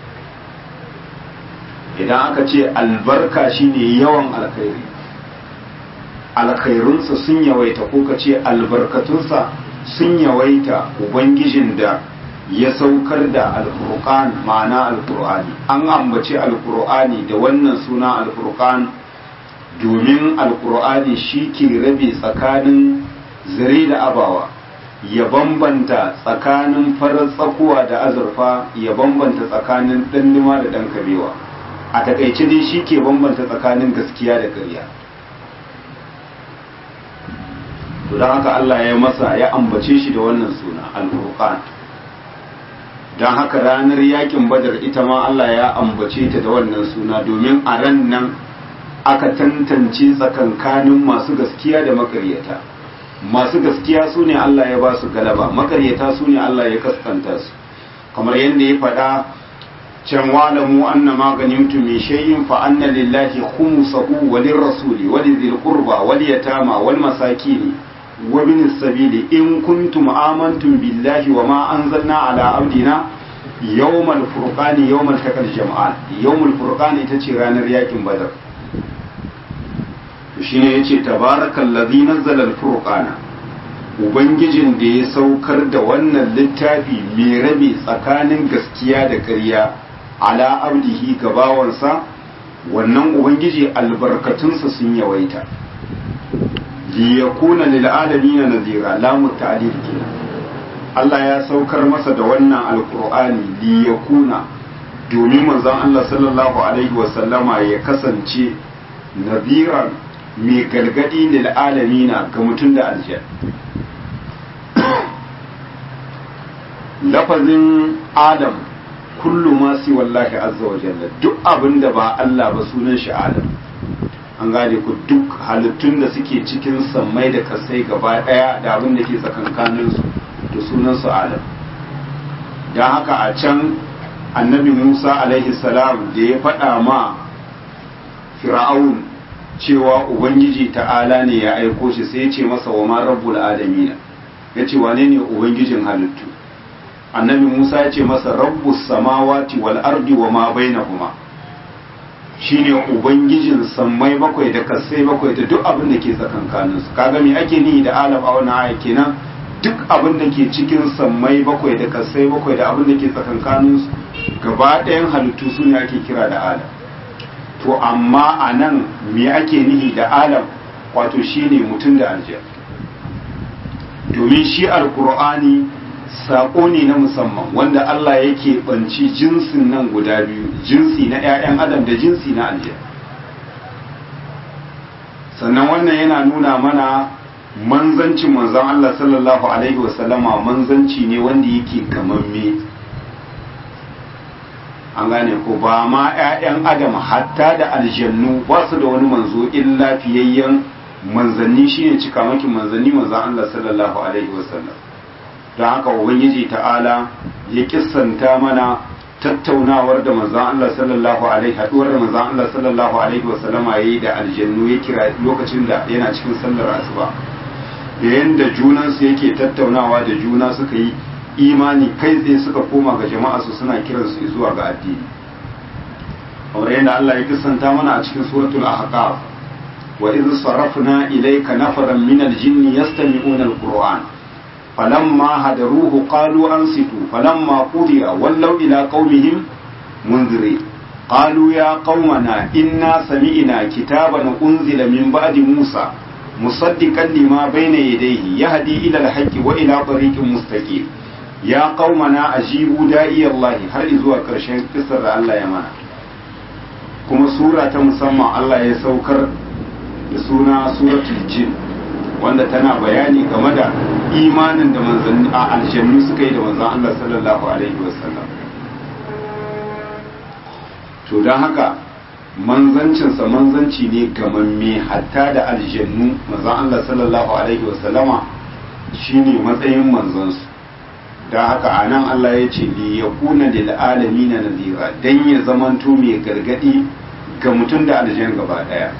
idan aka ce albarka shine yawan alkhairi alkhairunsa sun yawaita ko ka ce albarkatunsa sun yawaita ubangijin da ya saukar da alfurqan ma'ana alqur'ani an ambaci alqur'ani da wannan suna alfurqan domin alqur'ani shi ke rabe tsakanin zare da abawa ya bambanta tsakanin farar tsakuwa da azurfa ya bambanta tsakanin ɗannuma da ɗan kabewa a takaice dai shi ke bambanta tsakanin gaskiya da ƙarya to don haka Allah ya masa ya ambace shi da wannan suna al-furqan don haka ranar yakin badar ita ma Allah ya ambace ta da wannan suna domin a ran nan aka tantance tsakankanin masu gaskiya da makaryata masu gaskiya su ne Allah ya ba su galaba makaryata su ne Allah ya kaskanta su kamar yadda ya faɗa can walamu anna ma ganimtum min shay'in fa anna lillahi khumsahu wa lirrasuli wa lidhil qurba wal yatama wal masakin wa bin sabili in kuntum amantum billahi wa ma anzalna ala abdina yawmal furqani yawmal taqal jam'an yawmal furqani ita ce ranar yakin badar to shine yace tabarakallazi nazzala al-furqana ubangijin da ya saukar da wannan littafi mai rabe tsakanin gaskiya da ƙarya ala abdihi gabawansa wannan ubangiji albarkatunsa sun yawaita liyakuna lil alamin nazira lamu ta'lil kenan Allah ya saukar masa da wannan alqur'ani liyakuna domin manzon Allah sallallahu alaihi wasallama ya kasance naziran mai gargadi lil alamina ga mutum da aljan lafazin adam kullu ma si wallahi azza wa jalla duk abin da ba Allah ba sunan shi adam an gane ku duk halittun da suke cikin sammai da kasai gaba daya da abin da ke tsakankanin su da sunan su adam dan haka a can annabi Musa alaihi salam da ya faɗa ma fir'aun cewa ubangiji ta'ala ne ya aiko shi sai ya ce masa wa ma rabbul alamina ya ce wane ne ubangijin halittu annabi musa ya ce masa rabbus samawati wal ardi wa ma bainahuma shine ubangijin sammai bakwai da kasai bakwai da duk abin da ke tsakankanin su kaga me ake nihi da alam a wannan aya kenan duk abin da ke cikin sammai bakwai da kasai bakwai da abin da ke tsakankanin su gaba ɗayan halittu su ne ake kira da alam to amma a nan me ake nihi da alam wato shine mutum da aljan domin shi alkur'ani saƙo ne na musamman wanda Allah yake banci jinsin nan guda biyu jinsi na 'ya'yan adam da jinsi na aljan sannan wannan yana nuna mana manzancin manzon Allah sallallahu alaihi wasallama manzanci ne wanda yake gamamme an gane ko ba ma 'ya'yan adam hatta da aljannu ba su da wani manzo illa fiyayyen manzanni shine cikamakin manzanni manzon Allah sallallahu alaihi wasallam don haka ubangiji ta'ala ya kissanta mana tattaunawar da manzon Allah sallallahu alaihi haduwar da manzon Allah sallallahu alaihi wasallam yayi da aljannu ya kira lokacin da yana cikin sallar asuba da yanda junan su yake tattaunawa da juna suka yi imani kai tsaye suka koma ga jama'a su suna kiran su zuwa ga addini kamar yadda Allah ya kissanta mana a cikin suratul ahqaf wa idh sarafna ilayka nafaran min al-jinni yastami'una al-qur'an فلما هدروه قالوا أنصتوا فلما قضي ولوا إلى قومهم منذرين قالوا يا قومنا إنا سمعنا كتابا أنزل من بعد موسى مصدقا لما بين يديه يهدي إلى الحق وإلى طريق مستقيم يا قومنا أجيبوا داعي الله هل إذوا كرشين قصر الله يمانا كما سورة مسمى الله يسوكر بسونا سورة الجن wanda tana bayani game da imanin da manzanni a aljannu suka yi da manzan Allah sallallahu alaihi wasallam to don haka manzancinsa manzanci ne gamamme hatta da aljannu manzan Allah sallallahu alaihi wasallama shine matsayin manzansu don haka a nan Allah ya ce li yakuna lil alamin nazira dan ya zamanto mai gargadi ga mutum da aljan gaba daya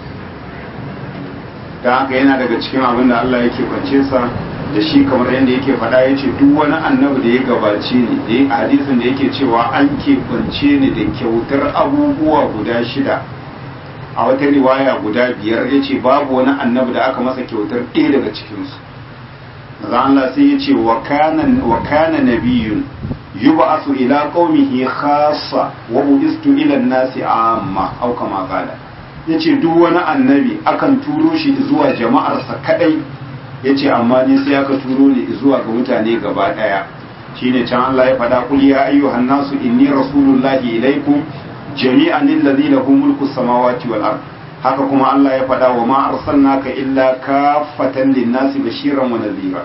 da haka yana daga cikin abin da Allah yake kwance sa da shi kamar yadda yake faɗa ya ce duk wani annabi da ya gabace ni da ya hadisin da yake cewa an ke kwance ni da kyautar abubuwa guda shida a wata riwaya guda biyar ya ce babu wani annabi da aka masa kyautar ɗaya daga cikinsu maza Allah sai ya ce wa kana nabiyun yub'asu ila qaumihi khassa wa bu'istu ila an-nasi amma au kama qala ya ce duk wani annabi akan turo shi zuwa jama'arsa kadai ya ce amma ni sai aka turo ni zuwa ga mutane gaba daya shine can Allah ya faɗa kul ya ayyuhan nasu inni rasulullahi ilaikum jami'an allazi lahu mulku samawati wal ard haka kuma Allah ya faɗa wa ma arsalnaka illa kafatan linnasi bashiran wa nadhira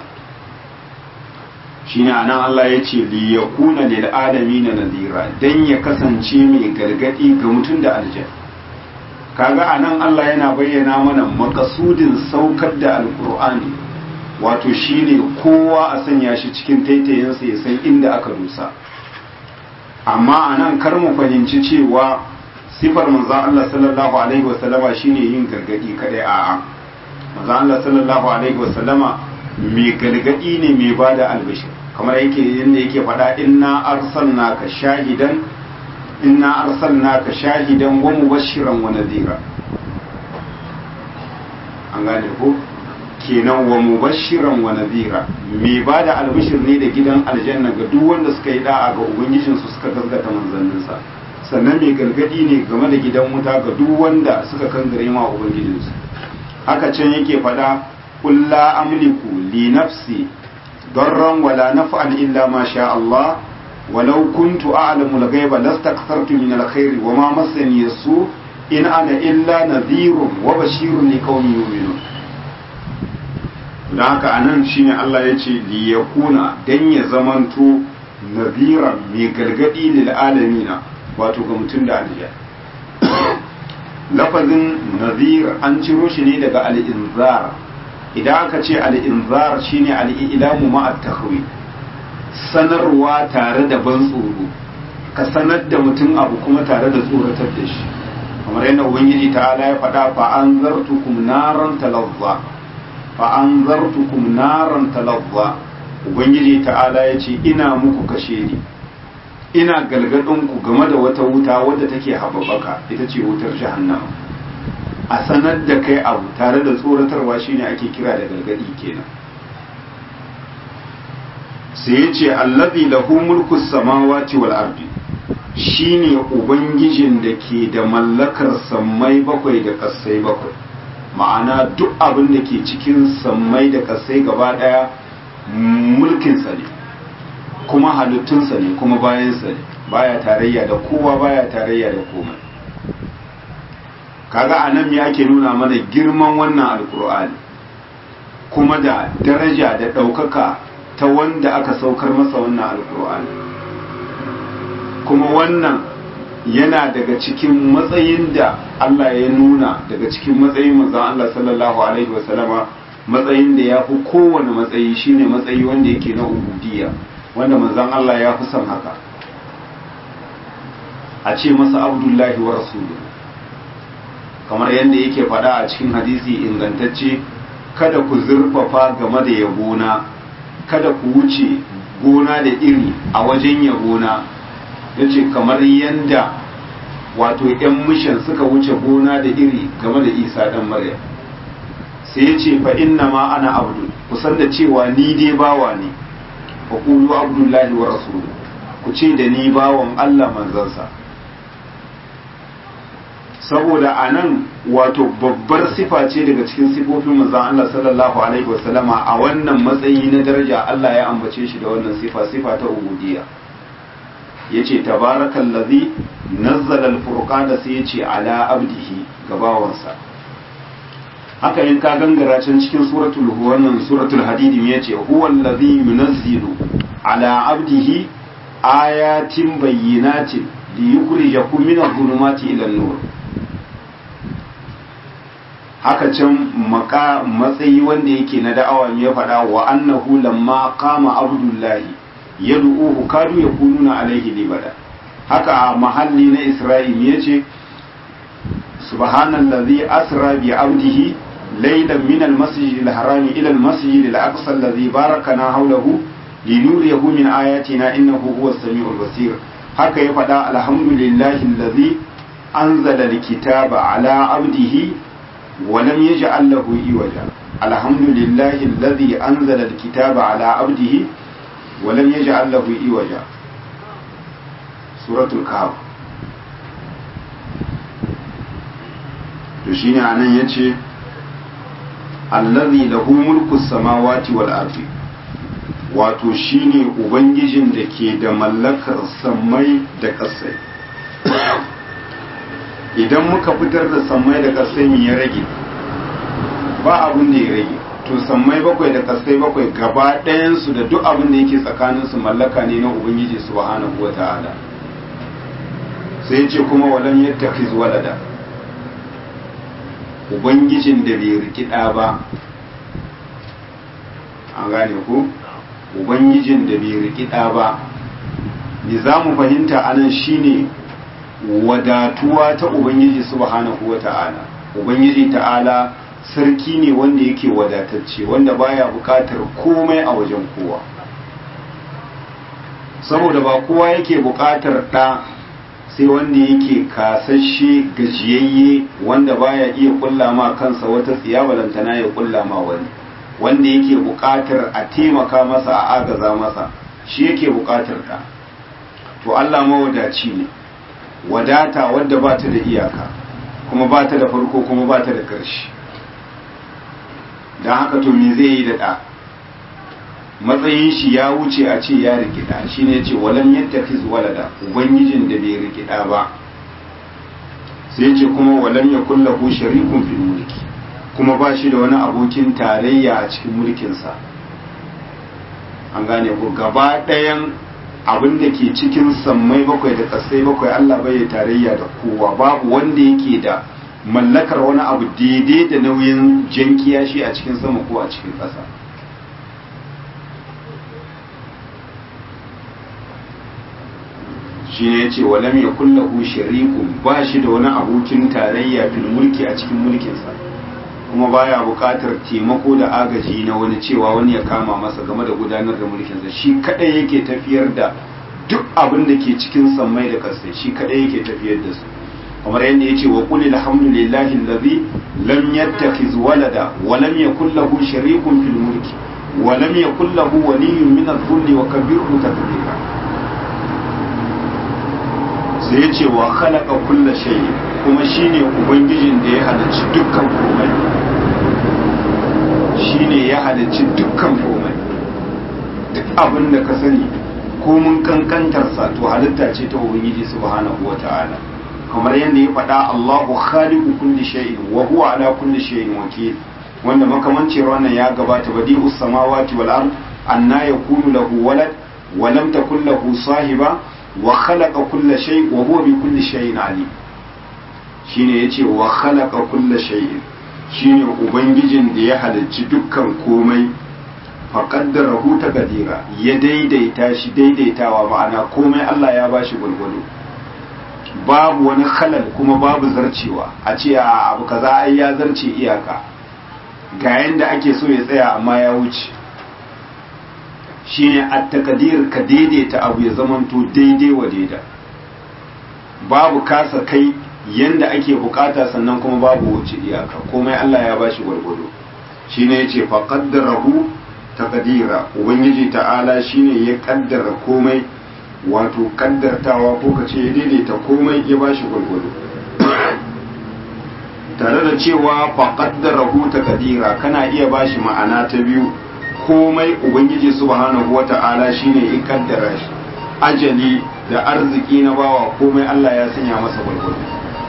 shine anan Allah ya ce li yakuna lil alamin nadhira dan ya kasance mai gargadi ga mutum da aljan kaga anan Allah yana bayyana mana makasudin saukar da alqur'ani wato shine kowa a sanya shi cikin taitayinsa ya san inda aka dusa amma anan kar mu fahimci cewa sifar manzon Allah sallallahu alaihi wasallama shine yin gargadi kadai a'a manzon Allah sallallahu alaihi wasallama mai gargadi ne mai bada albishir kamar yake yanda yake faɗa inna arsalnaka shahidan inna arsalnaka shahidan wa mubashiran wa nadhira an gane ko kenan wa mubashiran wa nadhira mai bada albishir ne da gidan aljanna ga duk wanda suka yi da'a ga ubangijinsu suka gaskata manzanninsa sannan mai gargadi ne game da gidan wuta ga duk wanda suka kangare ma ubangijinsu haka can yake fada kulla amliku li nafsi darran wala naf'an illa ma sha Allah walau kuntu a'lamu al-ghaiba lastakthartu min al-khairi wa ma massani yasu in ana illa nadhirun wa bashirun liqaumin yu'minun dan haka anan shine Allah yace li yakuna dan ya zamanto nadhiran mai gargadi lil alamina wato ga mutum da aljiya lafazin nazir an ciro shi ne daga al'inzar idan aka ce al'inzar shine al'ilamu ma'at tahwi sanarwa tare da ban tsoro ka sanar da mutum abu kuma tare da tsoratar da shi kamar yadda ubangiji ta'ala ya faɗa fa an zartukum naran talazza fa an zartukum naran talazza ubangiji ta'ala ya ce ina muku kashe ni ina galgadin ku game da wata wuta wadda take haɓaɓaka ita ce wutar jahannama a sanar da kai abu tare da tsoratarwa shine ake kira da galgadi kenan sai ya ce allazi lahu mulku samawati wal ardi shine ubangijin da ke da mallakar sammai bakwai da kasai bakwai ma'ana duk abin da ke cikin sammai da kasai gaba daya mulkinsa ne kuma halittunsa ne kuma bayansa ne baya tarayya da kowa baya tarayya da komai kaga anan me ake nuna mana girman wannan alkur'ani kuma da daraja da ɗaukaka ta wanda aka saukar masa wannan alkur'ani kuma wannan yana daga cikin matsayin da Allah ya nuna daga cikin matsayin manzon Allah sallallahu alaihi wasallama matsayin da ya fi kowane matsayi shine matsayi wanda yake na ubudiyya wanda manzon Allah ya fi son haka a ce masa abdullahi wa rasulu kamar yadda yake faɗa a cikin hadisi ingantacce kada ku zurfafa game da yabona kada ku wuce gona da iri a wajen yabona ya ce kamar yadda wato 'yan mishan suka wuce gona da iri game da isa ɗan maryam sai ya ce fa inna ma ana abdul kusan da cewa ni dai bawa ne fa qulu abdullahi wa rasulu ku ce da ni bawan Allah manzansa saboda anan wato babbar sifa ce daga cikin sifofin manzon Allah sallallahu alaihi wasallama a wannan matsayi na daraja Allah ya ambace shi da wannan sifa sifa ta ubudiyya yace tabarakallazi nazzala al-furqana sai yace ala abdihi gabawansa haka in ka gangara can cikin suratul wannan suratul hadid me yace huwa allazi yunazzilu ala abdihi ayatin bayyinatin liyukhrijakum min adh-dhulumati ila an-nur haka can maka matsayi wanda yake na da'awa ya faɗa wa annahu lamma qama abdullahi yad'uhu kadu yakununa alaihi libada haka a mahalli na isra'il yace subhanallazi asra bi abdihi laylan min almasjid alharami ila almasjid alaqsa alladhi barakana hawlahu linuriyahu min ayatina innahu huwas samiul basir haka ya faɗa alhamdulillahi alladhi anzala alkitaba ala abdihi ولم يجعل له إوجا الحمد لله الذي أنزل الكتاب على عبده ولم يجعل له إوجا سورة الكهف shine anan yace allazi lahu mulku samawati wal ardi wato shine ubangijin da ke da mallakar samai da ƙasai idan muka fitar da sammai da kasai mu ya rage ba abin da ya rage to sammai bakwai da kasai bakwai gaba ɗayansu da duk abin da yake tsakaninsu mallaka ne na ubangiji subhanahu wa ta'ala sai ce kuma walam yattakiz walada ubangijin da bai riki ɗa ba an gane ku ubangijin da bai riki ɗa ba ni za mu fahimta anan shine wadatuwa ta ubangiji subhanahu wa ta'ala ubangiji ta'ala sarki ne wanda yake wadatacce wanda baya bukatar komai a wajen kowa saboda ba kowa yake bukatar ɗa sai wanda yake kasashe gajiyayye wanda baya iya kulla ma kansa wata tsiya balantana ya kulla ma wani wanda yake bukatar a taimaka masa a agaza masa shi yake bukatar ɗa to Allah mawadaci ne wadata wadda ba ta da iyaka kuma ba ta da farko kuma ba ta da ƙarshe don haka to me zai yi da ɗa matsayin shi ya wuce a ce ya rikida shi ne ce walam yadda fi walada ubangijin da bai rikida ba sai ce kuma walam ya kullahu sharikun fil mulki kuma ba shi da wani abokin tarayya a cikin mulkinsa an gane ku gaba ɗayan abin da ke cikin sammai bakwai da ƙasai bakwai Allah bai tarayya da kowa babu wanda yake da mallakar wani abu daidai da nauyin jankiya shi a cikin sama ko a cikin ƙasa shi ne ce walam ya kullahu sharikun ba shi da wani abokin tarayya fil mulki a cikin mulkinsa kuma baya buƙatar taimako da agaji na wani cewa wani ya kama masa game da gudanar da mulkinsa shi kadai yake tafiyar da duk abin da ke cikin sammai da ƙasai shi kadai yake tafiyar da su kamar yadda yace wa qul alhamdulillahi allazi lam yattakhiz walada wa lam yakul lahu sharikun fil mulki wa lam yakul lahu waliyyun min adh-dhulli wa kabbirhu takbira sai yace wa khalaqa kulla shay kuma shine ubangijin da ya halicci dukkan komai shine ya halicci dukkan komai duk abin da ka sani ko mun kankantarsa to halitta ce ta ubangiji subhanahu wata'ala kamar yadda ya faɗa Allahu khaliqu kulli shay'in wa huwa ala kulli shay'in wakil wanda makamancin wannan ya gabata badi'us samawati wal ard anna yakunu lahu walad wa lam takul lahu sahiba wa khalaqa kulla shay wa huwa bi kulli shay'in alim shine yace wa khalaqa kulla shay'in shine ubangijin da ya halicci dukkan komai faƙaddarahu ta gadira ya daidaita shi daidaitawa ma'ana komai Allah ya bashi gwalgwado babu wani halal kuma babu zarcewa a ce a abu kaza ai ya zarce iyaka ga yanda ake so ya tsaya amma ya wuce shine at-taqdir ka daidaita abu ya zamanto daidai wa daida babu kasa kai yanda ake bukata sannan kuma babu wuce iyaka komai Allah ya bashi gwalgwado shine yace faqaddarahu taqdira ubangiji ta'ala shine ya kaddara komai wato kaddartawa ko kace ya daidaita komai ya bashi gurgudu tare da cewa fa qaddarahu taqdira kana iya bashi ma'ana ta biyu komai ubangiji subhanahu wata'ala shine ya kaddara shi ajali da arziki na bawa komai Allah ya sanya masa gurgudu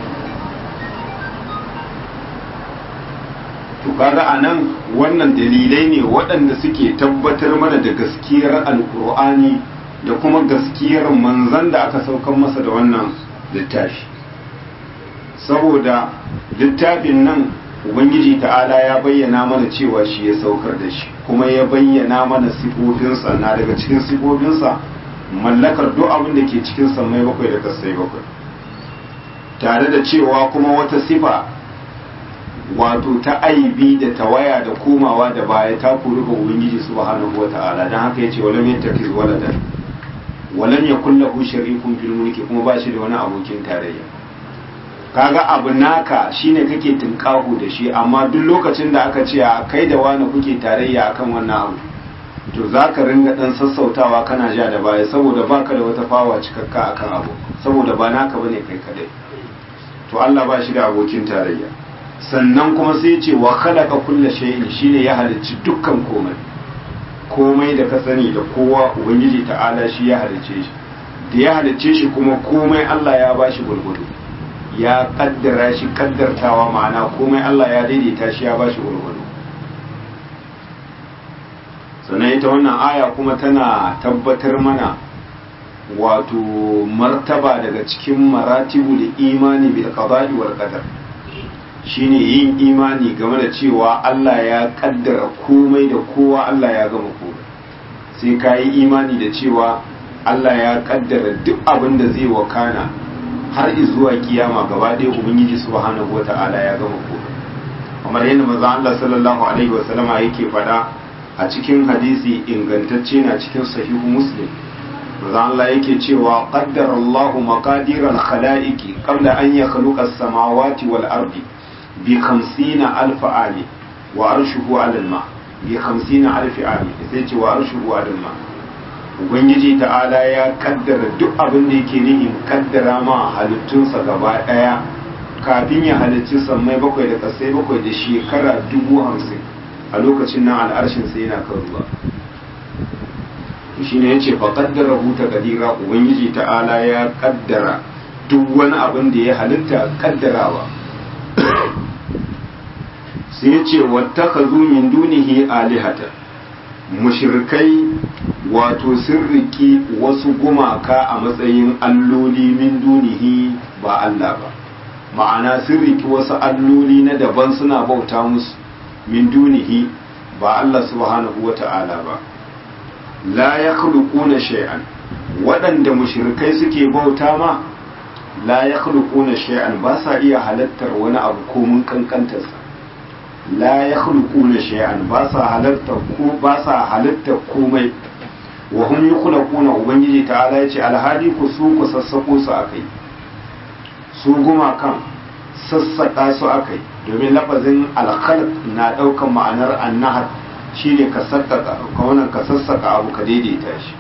to kaga anan wannan dalilai ne waɗanda suke tabbatar mana da gaskiyar alkur'ani da kuma gaskiyar manzan da aka saukan masa da wannan littafi saboda littafin nan ubangiji ta'ala ya bayyana mana cewa shi ya saukar da shi kuma ya bayyana mana sifofinsa na daga cikin sifofinsa mallakar duk abin da ke cikin sammai bakwai da kasai bakwai tare da cewa kuma wata sifa wato ta aibi da tawaya da komawa da baya ta kori ga ubangiji subhanahu wata'ala dan haka yace walam yattakiz waladan walam yakul lahu sharikun fil mulki kuma ba shi da wani abokin tarayya kaga abu naka shine kake tinkahu da shi amma duk lokacin da aka ce a kai da wani kuke tarayya akan wannan abu to zaka ringa dan sassautawa kana ja da baya saboda baka da wata fawa cikakka akan abu saboda ba naka bane kai kadai to Allah ba shi da abokin tarayya sannan kuma sai ce wa khalaqa kulla shay'in shine ya halicci dukkan komai komai da ka sani da kowa ubangiji ta'ala shi ya halicce shi da ya halicce shi kuma komai Allah ya bashi gurgudu ya kaddara shi kaddartawa ma'ana komai Allah ya daidaita shi ya bashi gurgudu sannan ita wannan aya kuma tana tabbatar mana wato martaba daga cikin maratibul imani bil qada'i wal qadar shine yin imani game da cewa Allah ya kaddara komai da kowa Allah ya gama komai sai ka yi imani da cewa Allah ya kaddara duk abin da zai wakana har zuwa kiyama gaba ɗaya ubangiji subhanahu wata'ala ya gama komai kamar yadda manzo Allah sallallahu alaihi wasallama yake faɗa a cikin hadisi ingantacce na cikin sahihu muslim manzo Allah yake cewa qaddara Allahu maqadir al-khalaiqi qabla an yakhluqa as-samawati wal ardi bi 50 alf ami wa arshuhu 'ala al-ma bi 50 alf ami sai ce wa arshuhu 'ala al-ma ubangiji ta'ala ya kaddara duk abin da yake nihin kaddara ma halittunsa gaba daya kafin ya halicci sammai bakwai da kasai bakwai da shekara dubu hamsin a lokacin nan al'arshin sai yana kan ruwa shi ne ya ce fa kaddara huta kadira ubangiji ta'ala ya kaddara duk wani abin da ya halitta kaddarawa sai ya ce wata ka min dunihi alihata mushrikai wato sun riki wasu gumaka a matsayin alloli min dunihi ba Allah ba ma'ana sun riki wasu alloli na daban suna bauta musu min dunihi ba Allah subhanahu wa ta'ala ba la ya na shay'an waɗanda mushrikai suke bauta ma la ya na shay'an ba sa iya halattar wani abu komin kankantarsa la ya na shay'an ba sa halattar ko ba sa halattar komai wa hum yukhlaquna ubangiji ta'ala yace alhadi ku su ku sassako su akai su guma kan sassaka su akai domin lafazin alkhalq na daukan ma'anar annahar shine ka sassaka ka wannan ka sassaka abu ka daidaita shi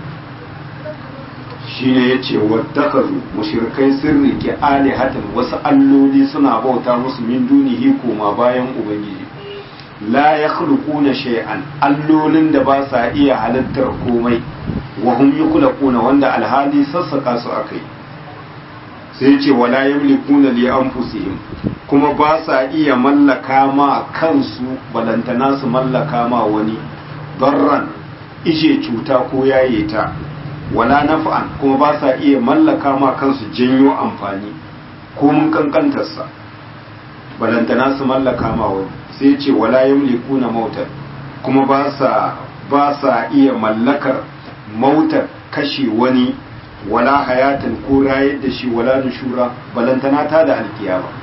shine yace wattakazu mushrikai sun rike alihatan wasu alloli suna bauta musu min dunihi koma bayan ubangiji la ya na shay'an allolin da ba sa iya halittar komai wa hum yukhlaquna wanda alhali sassaka su akai sai ce wala yamlikuna li anfusihim kuma ba sa iya mallaka ma kansu balantana su mallaka ma wani darran ishe cuta ko yaye ta wala naf'an kuma ba sa iya mallaka ma kansu janyo amfani ko mun kankantarsa balantana su mallaka ma wani sai ce wala yamlikuna mautar kuma ba sa ba sa iya mallakar mautar kashe wani wala hayatan ko rayar da shi wala nushura balantana ta da alkiyama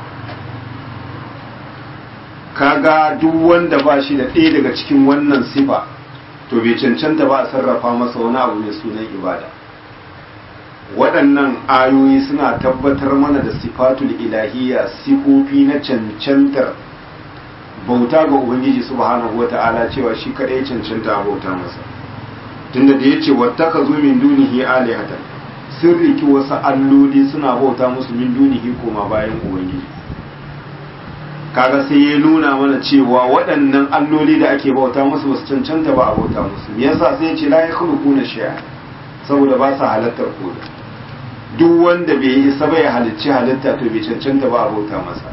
kaga duk wanda ba shi da ɗaya daga cikin wannan sifa to bai cancanta ba a sarrafa masa wani abu mai sunan ibada waɗannan ayoyi suna tabbatar mana da sifatul ilahiyya sifofi na cancantar bauta ga ubangiji subhanahu wata'ala cewa shi kadai cancanta a bauta masa tunda da yace wattaka zu min dunihi alihatan sun riki wasu alloli suna bauta musu min dunihi koma bayan ubangiji kaga sai ya nuna mana cewa waɗannan alloli da ake bauta musu basu cancanta ba a bauta musu me yasa sai ya ce la yakhluquna shay'a saboda ba sa halattar koda duk wanda bai yi isa bai halicci halitta to bai cancanta ba a bauta masa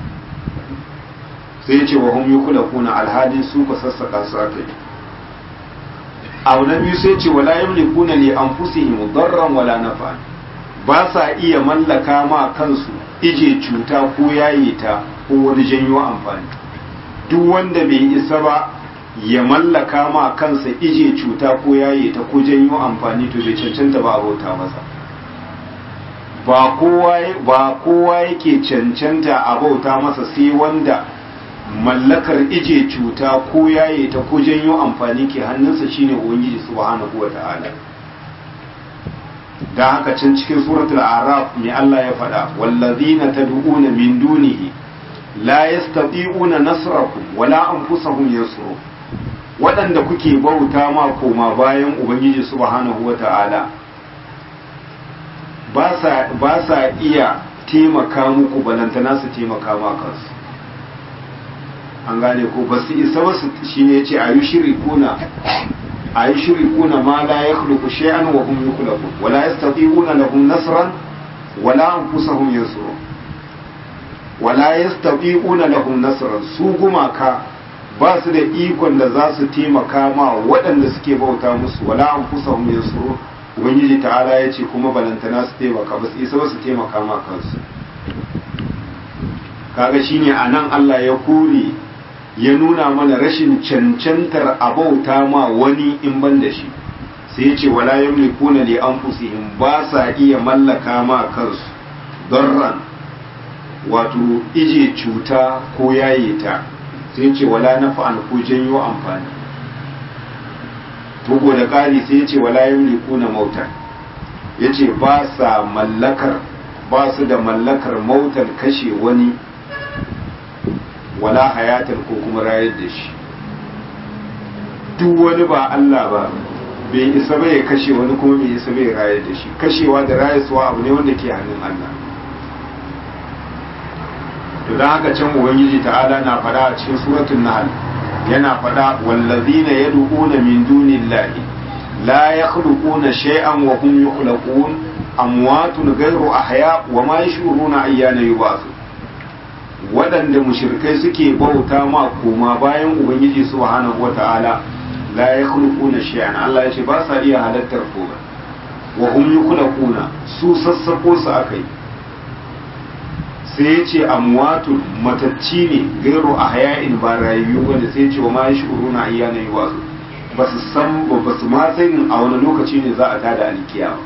sai ce wa hum yukhlaquna alhadi su ka sassaka su aka yi abu na biyu sai ce wala yamlikuna li anfusihim darran wala nafa ba sa iya mallaka ma kansu ije cuta ko yaye ta ko wani janyo amfani duk wanda bai isa ba ya mallaka ma kansa ije cuta ko yaye ta ko janyo amfani to bai cancanta ba a bauta masa ba kowa ba kowa yake cancanta a bauta masa sai wanda mallakar ije cuta ko yaye ta ko janyo amfani ke hannunsa shine ubangiji subhanahu wata'ala dan haka can cikin suratul araf mai Allah ya faɗa wallazina tad'una min dunihi la yastati'una nasrakum wala anfusahum yansuru waɗanda kuke bauta ma koma bayan ubangiji subhanahu wata'ala ba sa iya taimaka muku balantana su taimaka ma kansu an gane ko ba su isa wasu shi ne ce a yi shiri kuna a yi shiri kuna ma la ya khluqu shay'an wa hum yukhlaqun wa la yastati'una lahum nasran wa la anfusahum yansurun wala yastabi'una lahum nasran su gumaka ba su da ikon da za su taimaka ma waɗanda suke bauta musu wala anfusahum yansuru ubangiji ta'ala ya ce kuma balantana su taimaka ba su isa ba su taimaka ma kansu kaga shine anan Allah ya kore ya nuna mana rashin cancantar abauta ma wani in ban da shi sai ya ce wala yamlikuna li anfusihim ba sa iya mallaka ma kansu darran wato ije cuta ko yaye ta sai ce wala nafa'an ko janyo amfani bugu da ƙari sai ce wala yamlikuna mautan yace ba sa mallakar ba su da mallakar mautan kashe wani wala hayatan ko kuma rayar da shi duk wani ba Allah ba bai isa bai kashe wani kuma bai isa bai rayar da shi kashewa da rayarwa abu ne wanda ke hannun Allah to don haka can ubangiji ta'ala na fada a cikin suratul nahl yana fada wallazina yad'una min dunillahi la yakhluquna shay'an wa hum yukhlaqun amwatun ghayru ahya wa ma yashuruna ayyana yub'athun waɗanda mushrikai suke bauta ma koma bayan ubangiji subhanahu wata'ala la yakhluquna shay'an Allah ya ce ba sa iya halattar komai wa hum yukhlaquna su sassako su akai sai ya ce amwatul matacci ne gairu a haya'in ba rayu wanda sai ya ce wa ma shi uruna ayyana yi wasu ba su san ba su ma sanin a wani lokaci ne za a tada alkiya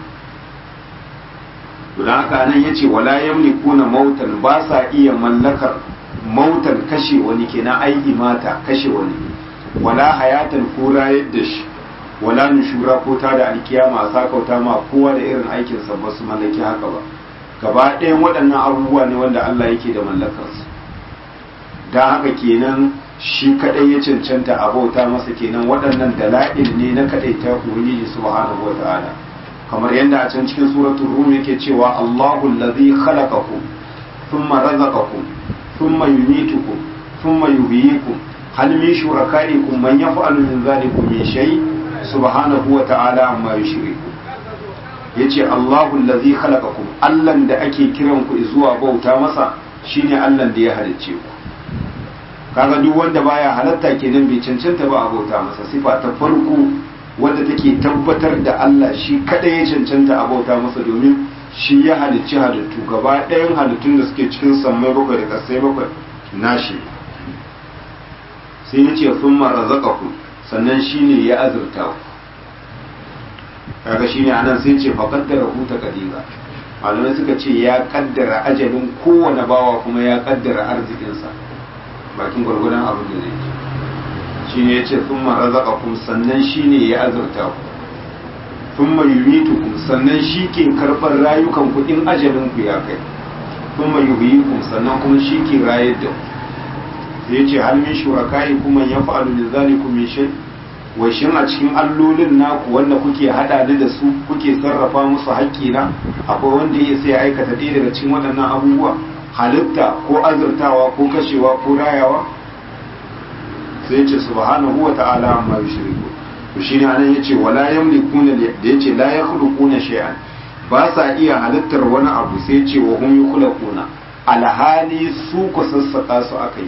ba haka nan ya ce wala yamlikuna mautan ba sa iya mallakar mautan kashe wani kenan aiki mata kashe wani wala hayatan ko rayar da shi wala nushura ko tada alkiyama a sakauta ma kowa da irin aikinsa ba su mallaki haka ba gaba ɗayan waɗannan abubuwa ne wanda Allah yake da mallakarsu don haka kenan shi kaɗai ya cancanta a bauta masa kenan waɗannan dala'il ne na kaɗai ta ubangiji subhanahu wa ta'ala kamar yadda a can cikin suratul rum yake cewa Allahu allazi khalaqakum thumma razaqakum thumma yumitukum thumma yuhyikum hal min shurakaikum man yaf'alu min dhalikum min shay subhanahu wa ta'ala amma yushriku yace Allahu allazi khalaqakum Allahn da ake kiran ku zuwa bauta masa shine Allahn da ya halicce ku kaga duk wanda baya halatta kenan bai cancanta ba a bauta masa sifa ta farko wanda take tabbatar da Allah shi kada ya cancanta a bauta masa domin shi ya halicci halittu gaba ɗayan halittun da suke cikin sammai bakwai da ƙasai bakwai nashi sai ya ce sun razaqakum sannan shine ya azurta ku kaga shine anan sai ce fa qaddara hu taqdira malamai suka ce ya kaddara ajalin kowane bawa kuma ya kaddara arzikinsa bakin gwargwadon abin da zai ci shine yace thumma razaqakum sannan shine ya azurta ku thumma yumitukum sannan shi ke karɓar rayukan ku in ajalin ku ya kai thumma yuhyikum sannan kuma shi ke rayar da ku sai yace hal min shurakaikum man yaf'alu min zalikum min shay' washin a cikin allolin naku wanda kuke hada da su kuke sarrafa musu haƙƙina akwai wanda ya sai aikata ɗaya daga cikin waɗannan abubuwa halitta ko azurtawa ko kashewa ko rayawa sai ce subhanahu wa ta'ala amma yushriku to shine anan yace wala yamlikuna da yace la yakhluquna shay'an ba sa iya halittar wani abu sai ce wa hum yukhlaquna alhali su ku sassaka su akai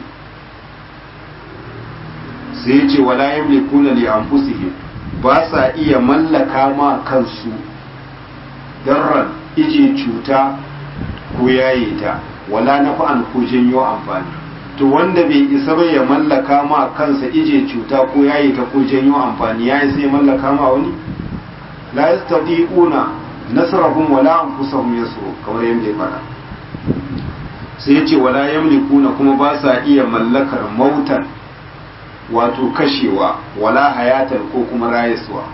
sai ce wala yamlikuna li anfusihim ba sa iya mallaka ma kansu darran ije cuta ko yaye ta wala nafa'an ko janyo amfani to wanda bai isa ba ya mallaka ma kansa ije cuta ko yaye ta ko janyo amfani yayi sai mallaka ma wani la yastati'una nasrahum wala anfusahum yasru kamar yadda ya fara sai ya ce wala yamlikuna kuma ba sa iya mallakar mautan wato kashewa wala hayatan ko kuma rayaswa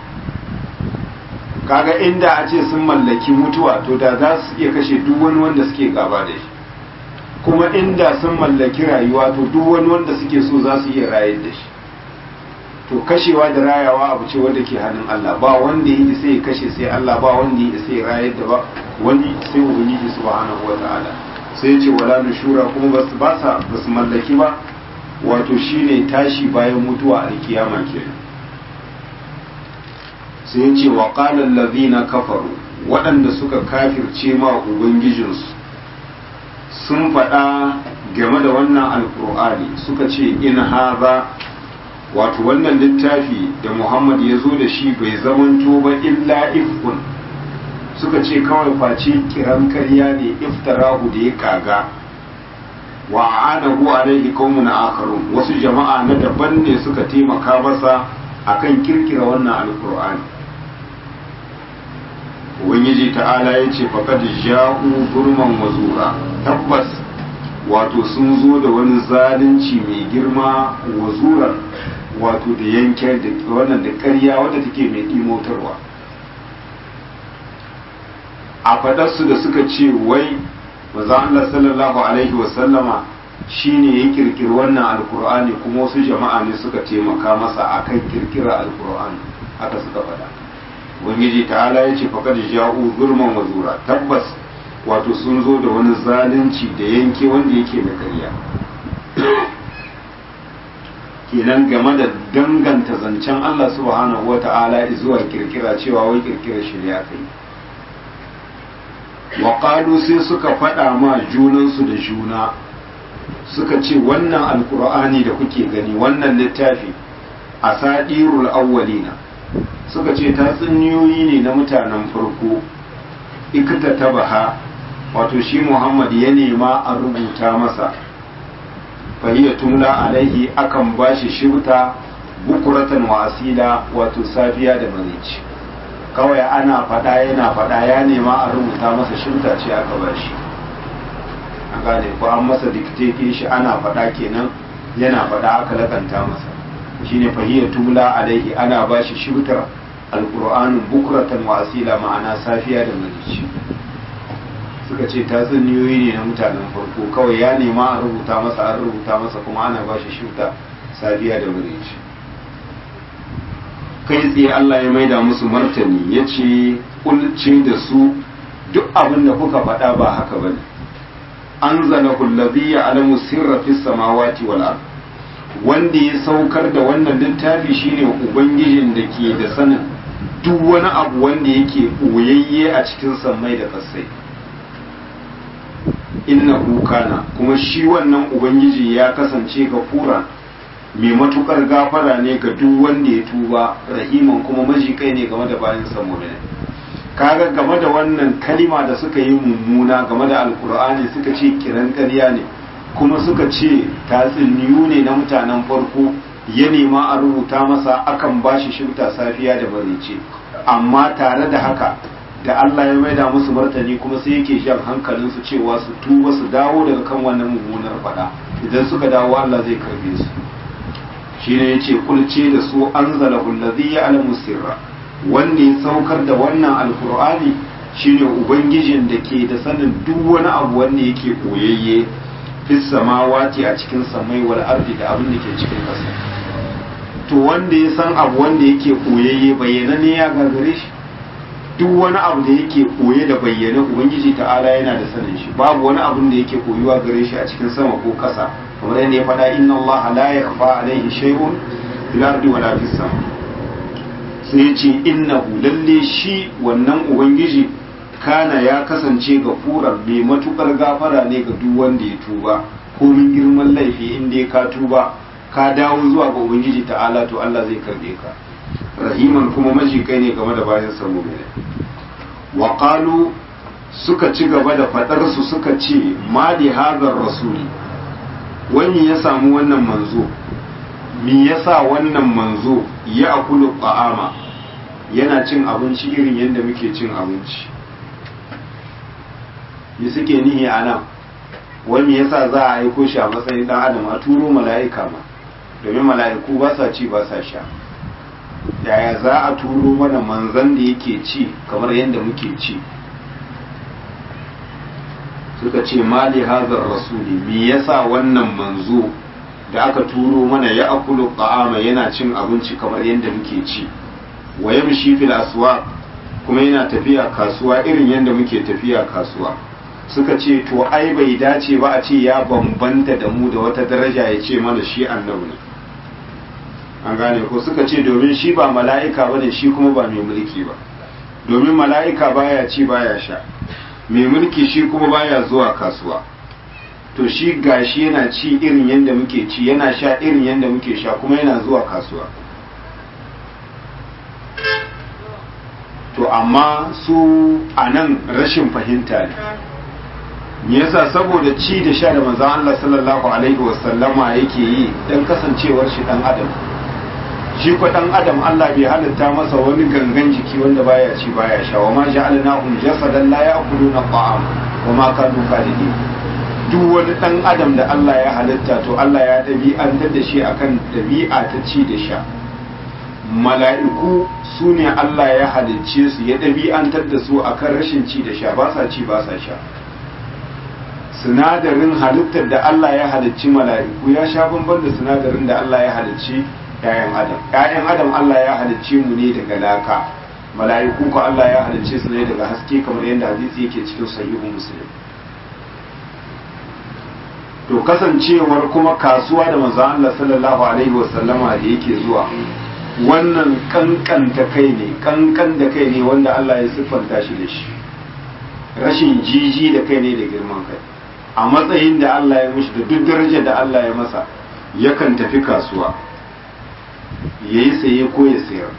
kaga inda a ce sun mallaki mutuwa to da za su iya kashe duk wani wanda suke gaba da shi kuma inda sun mallaki rayuwa to duk wani wanda suke so za su iya rayar da shi to kashewa da rayawa abu ce wanda ke hannun Allah ba wanda yi sai ya kashe sai Allah ba wanda yi sai ya rayar da ba wani sai ubangiji subhanahu wataala sai ya ce wala nushura kuma basu ba sa basu mallaki ba wato shine tashi bayan mutuwa a kiyama kenan sai ya ce wa qala allazina kafaru waɗanda suka kafirce ma ubangijinsu sun faɗa game da wannan alkur'ani suka ce in haza wato wannan littafi da muhammad ya zo da shi bai zamanto ba illa ifkun suka ce kawai face kiran karya ne iftarahu da ya kaga wa anahu alaihi qaumun akharun wasu jama'a na daban ne suka taimaka masa akan kirkira wannan alkur'ani ubangiji ta'ala ya ce faqad ja'u gurman wazura tabbas wato sun zo da wani zalunci mai girma wazuran wato da yanke da wannan da ƙarya wadda take mai ɗimotarwa a faɗarsu da suka ce wai maza Allah sallallahu alaihi wasallama shine ya kirkiri wannan alkur'ani kuma wasu jama'a ne suka taimaka masa akan kirkira alkur'ani haka suka faɗa ubangiji ta'ala ya ce faqad ja'u zulman wa zura tabbas wato sun zo da wani zalunci da yanke wanda yake da ƙarya kenan game da danganta zancen Allah subhanahu wa ta'ala zuwa kirkira cewa wai kirkira shirya kai wa sai suka faɗa ma junansu da juna suka ce wannan alkur'ani da kuke gani wannan littafi a sadirul awwalina suka ce tatsuniyoyi ne na mutanen farko ikta tabaha wato shi muhammad ya nema a rubuta masa fahiyya tumla alaihi akan bashi shibta bukuratan wa asila wato safiya da marici kawai ana faɗa yana faɗa ya nema a rubuta masa shibta ce aka bashi an gane ko an masa dikteke shi ana faɗa kenan yana faɗa aka lakanta masa shine fahiyya tumla alaihi ana bashi shibtar alqur'anin bukuratan wa asila ma'ana safiya da marici suka ce tatsuniyoyi ne na mutanen farko kawai ya nema a rubuta masa an rubuta masa kuma ana ba shi shuta safiya da marici kai tsaye Allah ya maida musu martani ya ce kulce da su duk abin da kuka faɗa ba haka ba ne an zana kullabi ya alamu sirra fi samawati wal ard wanda ya saukar da wannan littafi shine ubangijin da ke da sanin duk wani abu wanda yake ɓoyayye a cikin sammai da kasai innahu kana kuma shi wannan ubangiji ya kasance gafura mai matukar gafara ne ga duk wanda ya tuba rahiman kuma majikai ne game da bayan samurai kaga game da wannan kalima da suka yi mummuna game da alkur'ani suka ce kiran ƙarya ne kuma suka ce tatsuniyu ne na mutanen farko ya nema a rubuta masa akan bashi shifta safiya da marice amma tare da haka da Allah ya maida musu martani kuma sai yake jan hankalinsu cewa su tuba su dawo daga kan wannan mummunar fada idan suka dawo Allah zai karbe su shine yace kulce da su anzalahu allazi ya'lamu sirra wanda ya saukar da wannan alqur'ani shine ubangijin da ke da sanin duk wani abu wanda yake koyayye fis samawati a cikin samai wal ardi da abin da ke cikin ƙasa to wanda ya san abu wanda yake koyayye bayyana ne ya gagare shi duk wani abu da yake koye da bayyana ubangiji ta'ala yana da sanin shi babu wani abun da yake koyuwa gare shi a cikin sama ko ƙasa kamar yadda ya faɗa inna Allah la yakhfa alayhi shay'un fil ardi wala fis sama sai ya ce innahu lalle shi wannan ubangiji kana ya kasance gafuran mai matukar gafara ne ga duk wanda ya tuba komin girman laifi inda ya ka tuba ka dawo zuwa ga ubangiji ta'ala to Allah zai karbe ka rahiman kuma majikai ne game da bayan samu ne wa qalu suka ci gaba da fadar su suka ce ma li hadar rasuli wani ya samu wannan manzo me yasa wannan manzo ya akulu ta'ama yana cin abinci irin yadda muke cin abinci yi suke nihi a nan wani yasa za a aiko shi a matsayin dan adam a turo mala'ika ma domin mala'iku ba sa ci ba sa sha yaya za a turo mana manzan da yake ci kamar yadda muke ci suka ce mali hazar rasuli me yasa wannan manzo da aka turo mana ya akulu ta'ama yana cin abinci kamar yadda muke ci wa yamshi fil aswaq kuma yana tafiya kasuwa irin yadda muke tafiya kasuwa suka ce to ai bai dace ba a ce ya bambanta da mu da wata daraja ya ce mana shi annabi ne an gane ko suka ce domin shi ba mala'ika bane shi kuma ba mai mulki ba domin mala'ika baya ci baya sha mai mulki shi kuma baya zuwa kasuwa to shi gashi yana ci irin yadda muke ci yana sha irin yadda muke sha kuma yana zuwa kasuwa to amma su a nan rashin fahimta ne yasa saboda ci da sha da manzon Allah sallallahu alaihi wasallama yake yi dan kasancewar shi dan adam shi ko dan adam Allah bai halitta masa wani gangan jiki wanda baya ci baya sha wa ma ja'alnahum jasadan la ya'kuluna ta'am wa ma kanu khalidin duk wani dan adam da Allah ya halitta to Allah ya dabi'antar da shi akan dabi'a ta ci da sha mala'iku su ne Allah ya halicce su ya dabi'antar da su akan rashin ci da sha ba sa ci ba sa sha sinadarin halittar da Allah ya halicci mala'iku ya sha bamban da sinadarin da Allah ya halicci ‘ya'yan adam ‘ya'yan adam Allah ya halicce mu ne daga laka mala'iku ko Allah ya halicce su ne daga haske kamar yadda hadisi yake cikin sahihu muslim to kasancewar kuma kasuwa da manzo Allah sallallahu alaihi wasallama da yake zuwa wannan kankanta kai ne kankan da kai ne wanda Allah ya siffanta shi da shi rashin jiji da kai ne da girman kai a matsayin da Allah ya mishi da duk darajar da Allah ya masa yakan tafi kasuwa ya yi saye ko ya sayar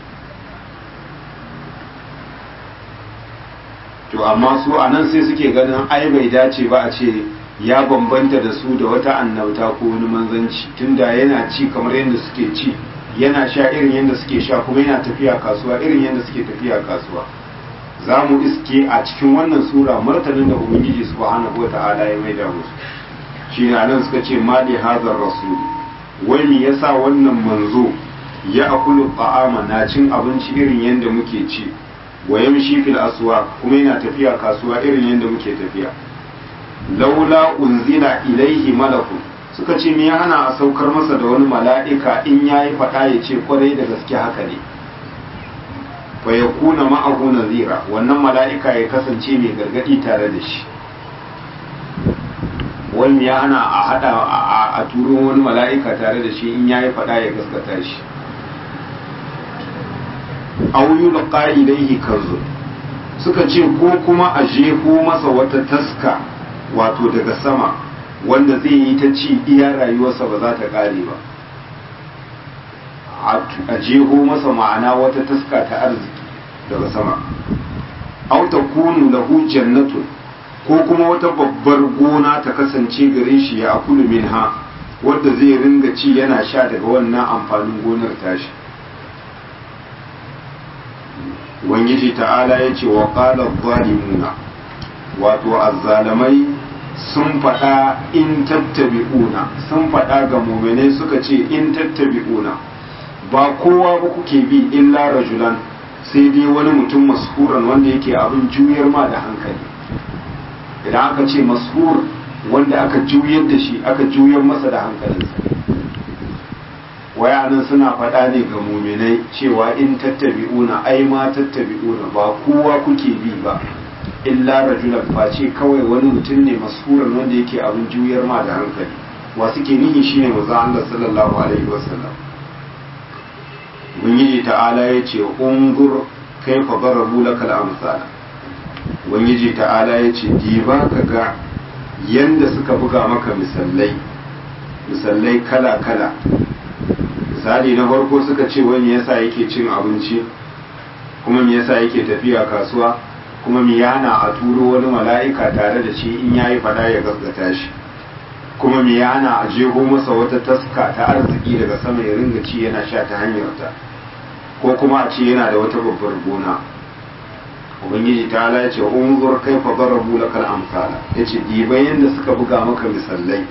to amma su a nan sai suke ganin ai bai dace ba a ce ya bambanta da su da wata annabta ko wani manzanci tunda yana ci kamar yadda suke ci yana sha irin yadda suke sha kuma yana tafiya kasuwa irin yadda suke tafiya kasuwa za mu iske a cikin wannan sura martanin da ubangiji subhanahu wata'ala ya maida musu shi ne nan suka ce mali hazar rasul wai me yasa wannan manzo ya akulu ta'ama na cin abinci irin yadda muke ci wa yamshi fil aswa kuma yana tafiya kasuwa irin yadda muke tafiya laula unzila ilaihi malaku suka ce me ya hana a saukar masa da wani mala'ika in yayi faɗa ya ce kwarai da gaske haka ne fa ya kuna ma'ahu nazira wannan mala'ika ya kasance mai gargadi tare da shi wani ya hana a hada a turo wani mala'ika tare da shi in ya yi fada ya gaskata shi auyu da ƙa'idaihi kanzu suka ce ko kuma a jefo masa wata taska wato daga sama wanda zai yi ta ci iya rayuwarsa ba za ta ƙare ba a jeho masa ma'ana wata taska ta arziki daga sama aw takunu lahu jannatun ko kuma wata babbar gona ta kasance gare shi ya akulu minha wadda zai ringa ci yana sha daga wannan amfanin gonar tashi Ubangiji ta'ala ya ce wa qala zalimuna wato azzalamai sun faɗa in tattabi'una sun faɗa ga muminai suka ce in tattabi'una ba kowa ba kuke bi illa rajulan sai dai wani mutum mashuran wanda yake abin juyar ma da hankali idan aka ce mashur wanda aka juyar da shi aka juyar masa da hankalinsa wayanan suna faɗa ne ga muminai cewa in tattabi'una ai ma tattabi'una ba kowa kuke bi ba illa rajulan face kawai wani mutum ne mashuran wanda yake abin juyar ma da hankali wa suke nihi shine manzo Allah sallallahu alaihi wasallam ubangiji ta'ala ya ce ungur kaifa darabu lakal amsala ubangiji ta'ala ya ce diba ka ga yanda suka buga maka misallai misallai kala kala misali na farko suka ce wani yasa yake cin abinci kuma me yasa yake tafiya kasuwa kuma me yana a turo wani mala'ika tare da shi in yayi fada ya gaskata shi kuma me yana a jego masa wata taska ta arziki daga sama ya ringa ci yana sha ta hanyar ta ko kuma a ce yana da wata babbar gona ubangiji ta ala ce unzur kai fa darabu lakal amsala yace dibai yanda suka buga maka misallai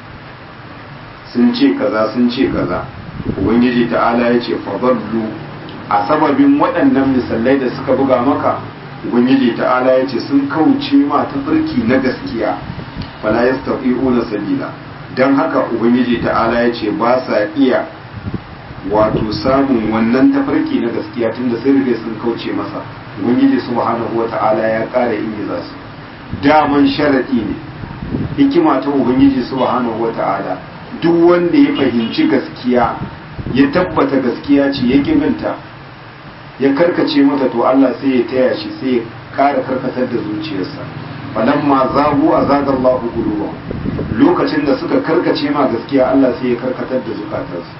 sun ce kaza sun ce kaza ubangiji ta ala yace fa dallu a sababin waɗannan misallai da suka buga maka ubangiji ta ala yace sun kauce ma tafarki na gaskiya fala yastati'una sabila dan haka ubangiji ta ala yace ba sa iya wato samun wannan tafarki na gaskiya tunda sun riga sun kauce masa ubangiji subhanahu wata'ala ya ƙara ingiza su daman sharadi ne hikima ta ubangiji subhanahu wata'ala duk wanda ya fahimci gaskiya ya tabbata gaskiya ce ya binta ya karkace mata to Allah sai ya taya shi sai ya ƙara karkatar da zuciyarsa falamma zagu azagallahu qulubahum lokacin da suka karkace ma gaskiya Allah sai ya karkatar da zukatansu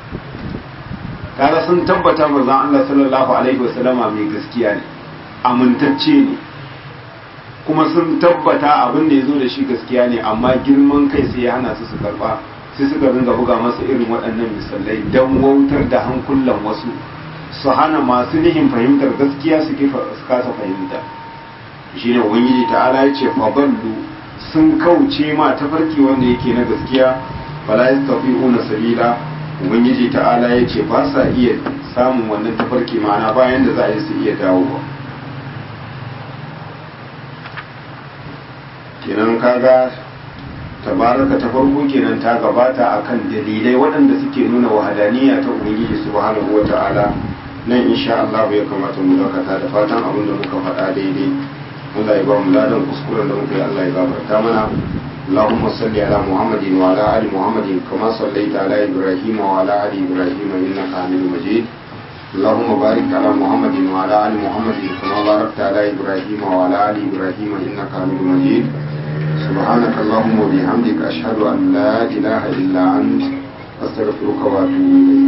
kaga sun tabbata manzon Allah sallallahu alaihi wasallama mai gaskiya ne amintacce ne kuma sun tabbata abin da ya zo da shi gaskiya ne amma girman kai sai ya hana su su karba sai suka ringa buga masa irin waɗannan misalai don wautar da hankulan wasu su hana masu nihin fahimtar gaskiya su kasa fahimta shine ubangiji ta'ala ya ce faballu sun kauce ma tafarki wanda yake na gaskiya fala yastafi'una sabila ubangiji ta'ala ya ce ba sa iya samun wannan tafarki ma'ana bayan da za a yi su iya dawowa kenan kaga tabaraka ta farko kenan ta gabata akan dalilai waɗanda suke nuna wahadaniya ta ubangiji subhanahu wata'ala nan insha Allah ya kamata mu dakata da fatan abin da muka faɗa daidai Allah ya ba mu ladan kuskuren da muka yi Allah ya gafarta mana اللهم صل على محمد وعلى ال محمد كما صليت على ابراهيم وعلى ال ابراهيم انك حميد مجيد اللهم بارك على محمد وعلى ال محمد كما باركت على ابراهيم وعلى ال ابراهيم انك حميد مجيد سبحانك اللهم وبحمدك اشهد ان لا اله الا انت استغفرك واتوب اليك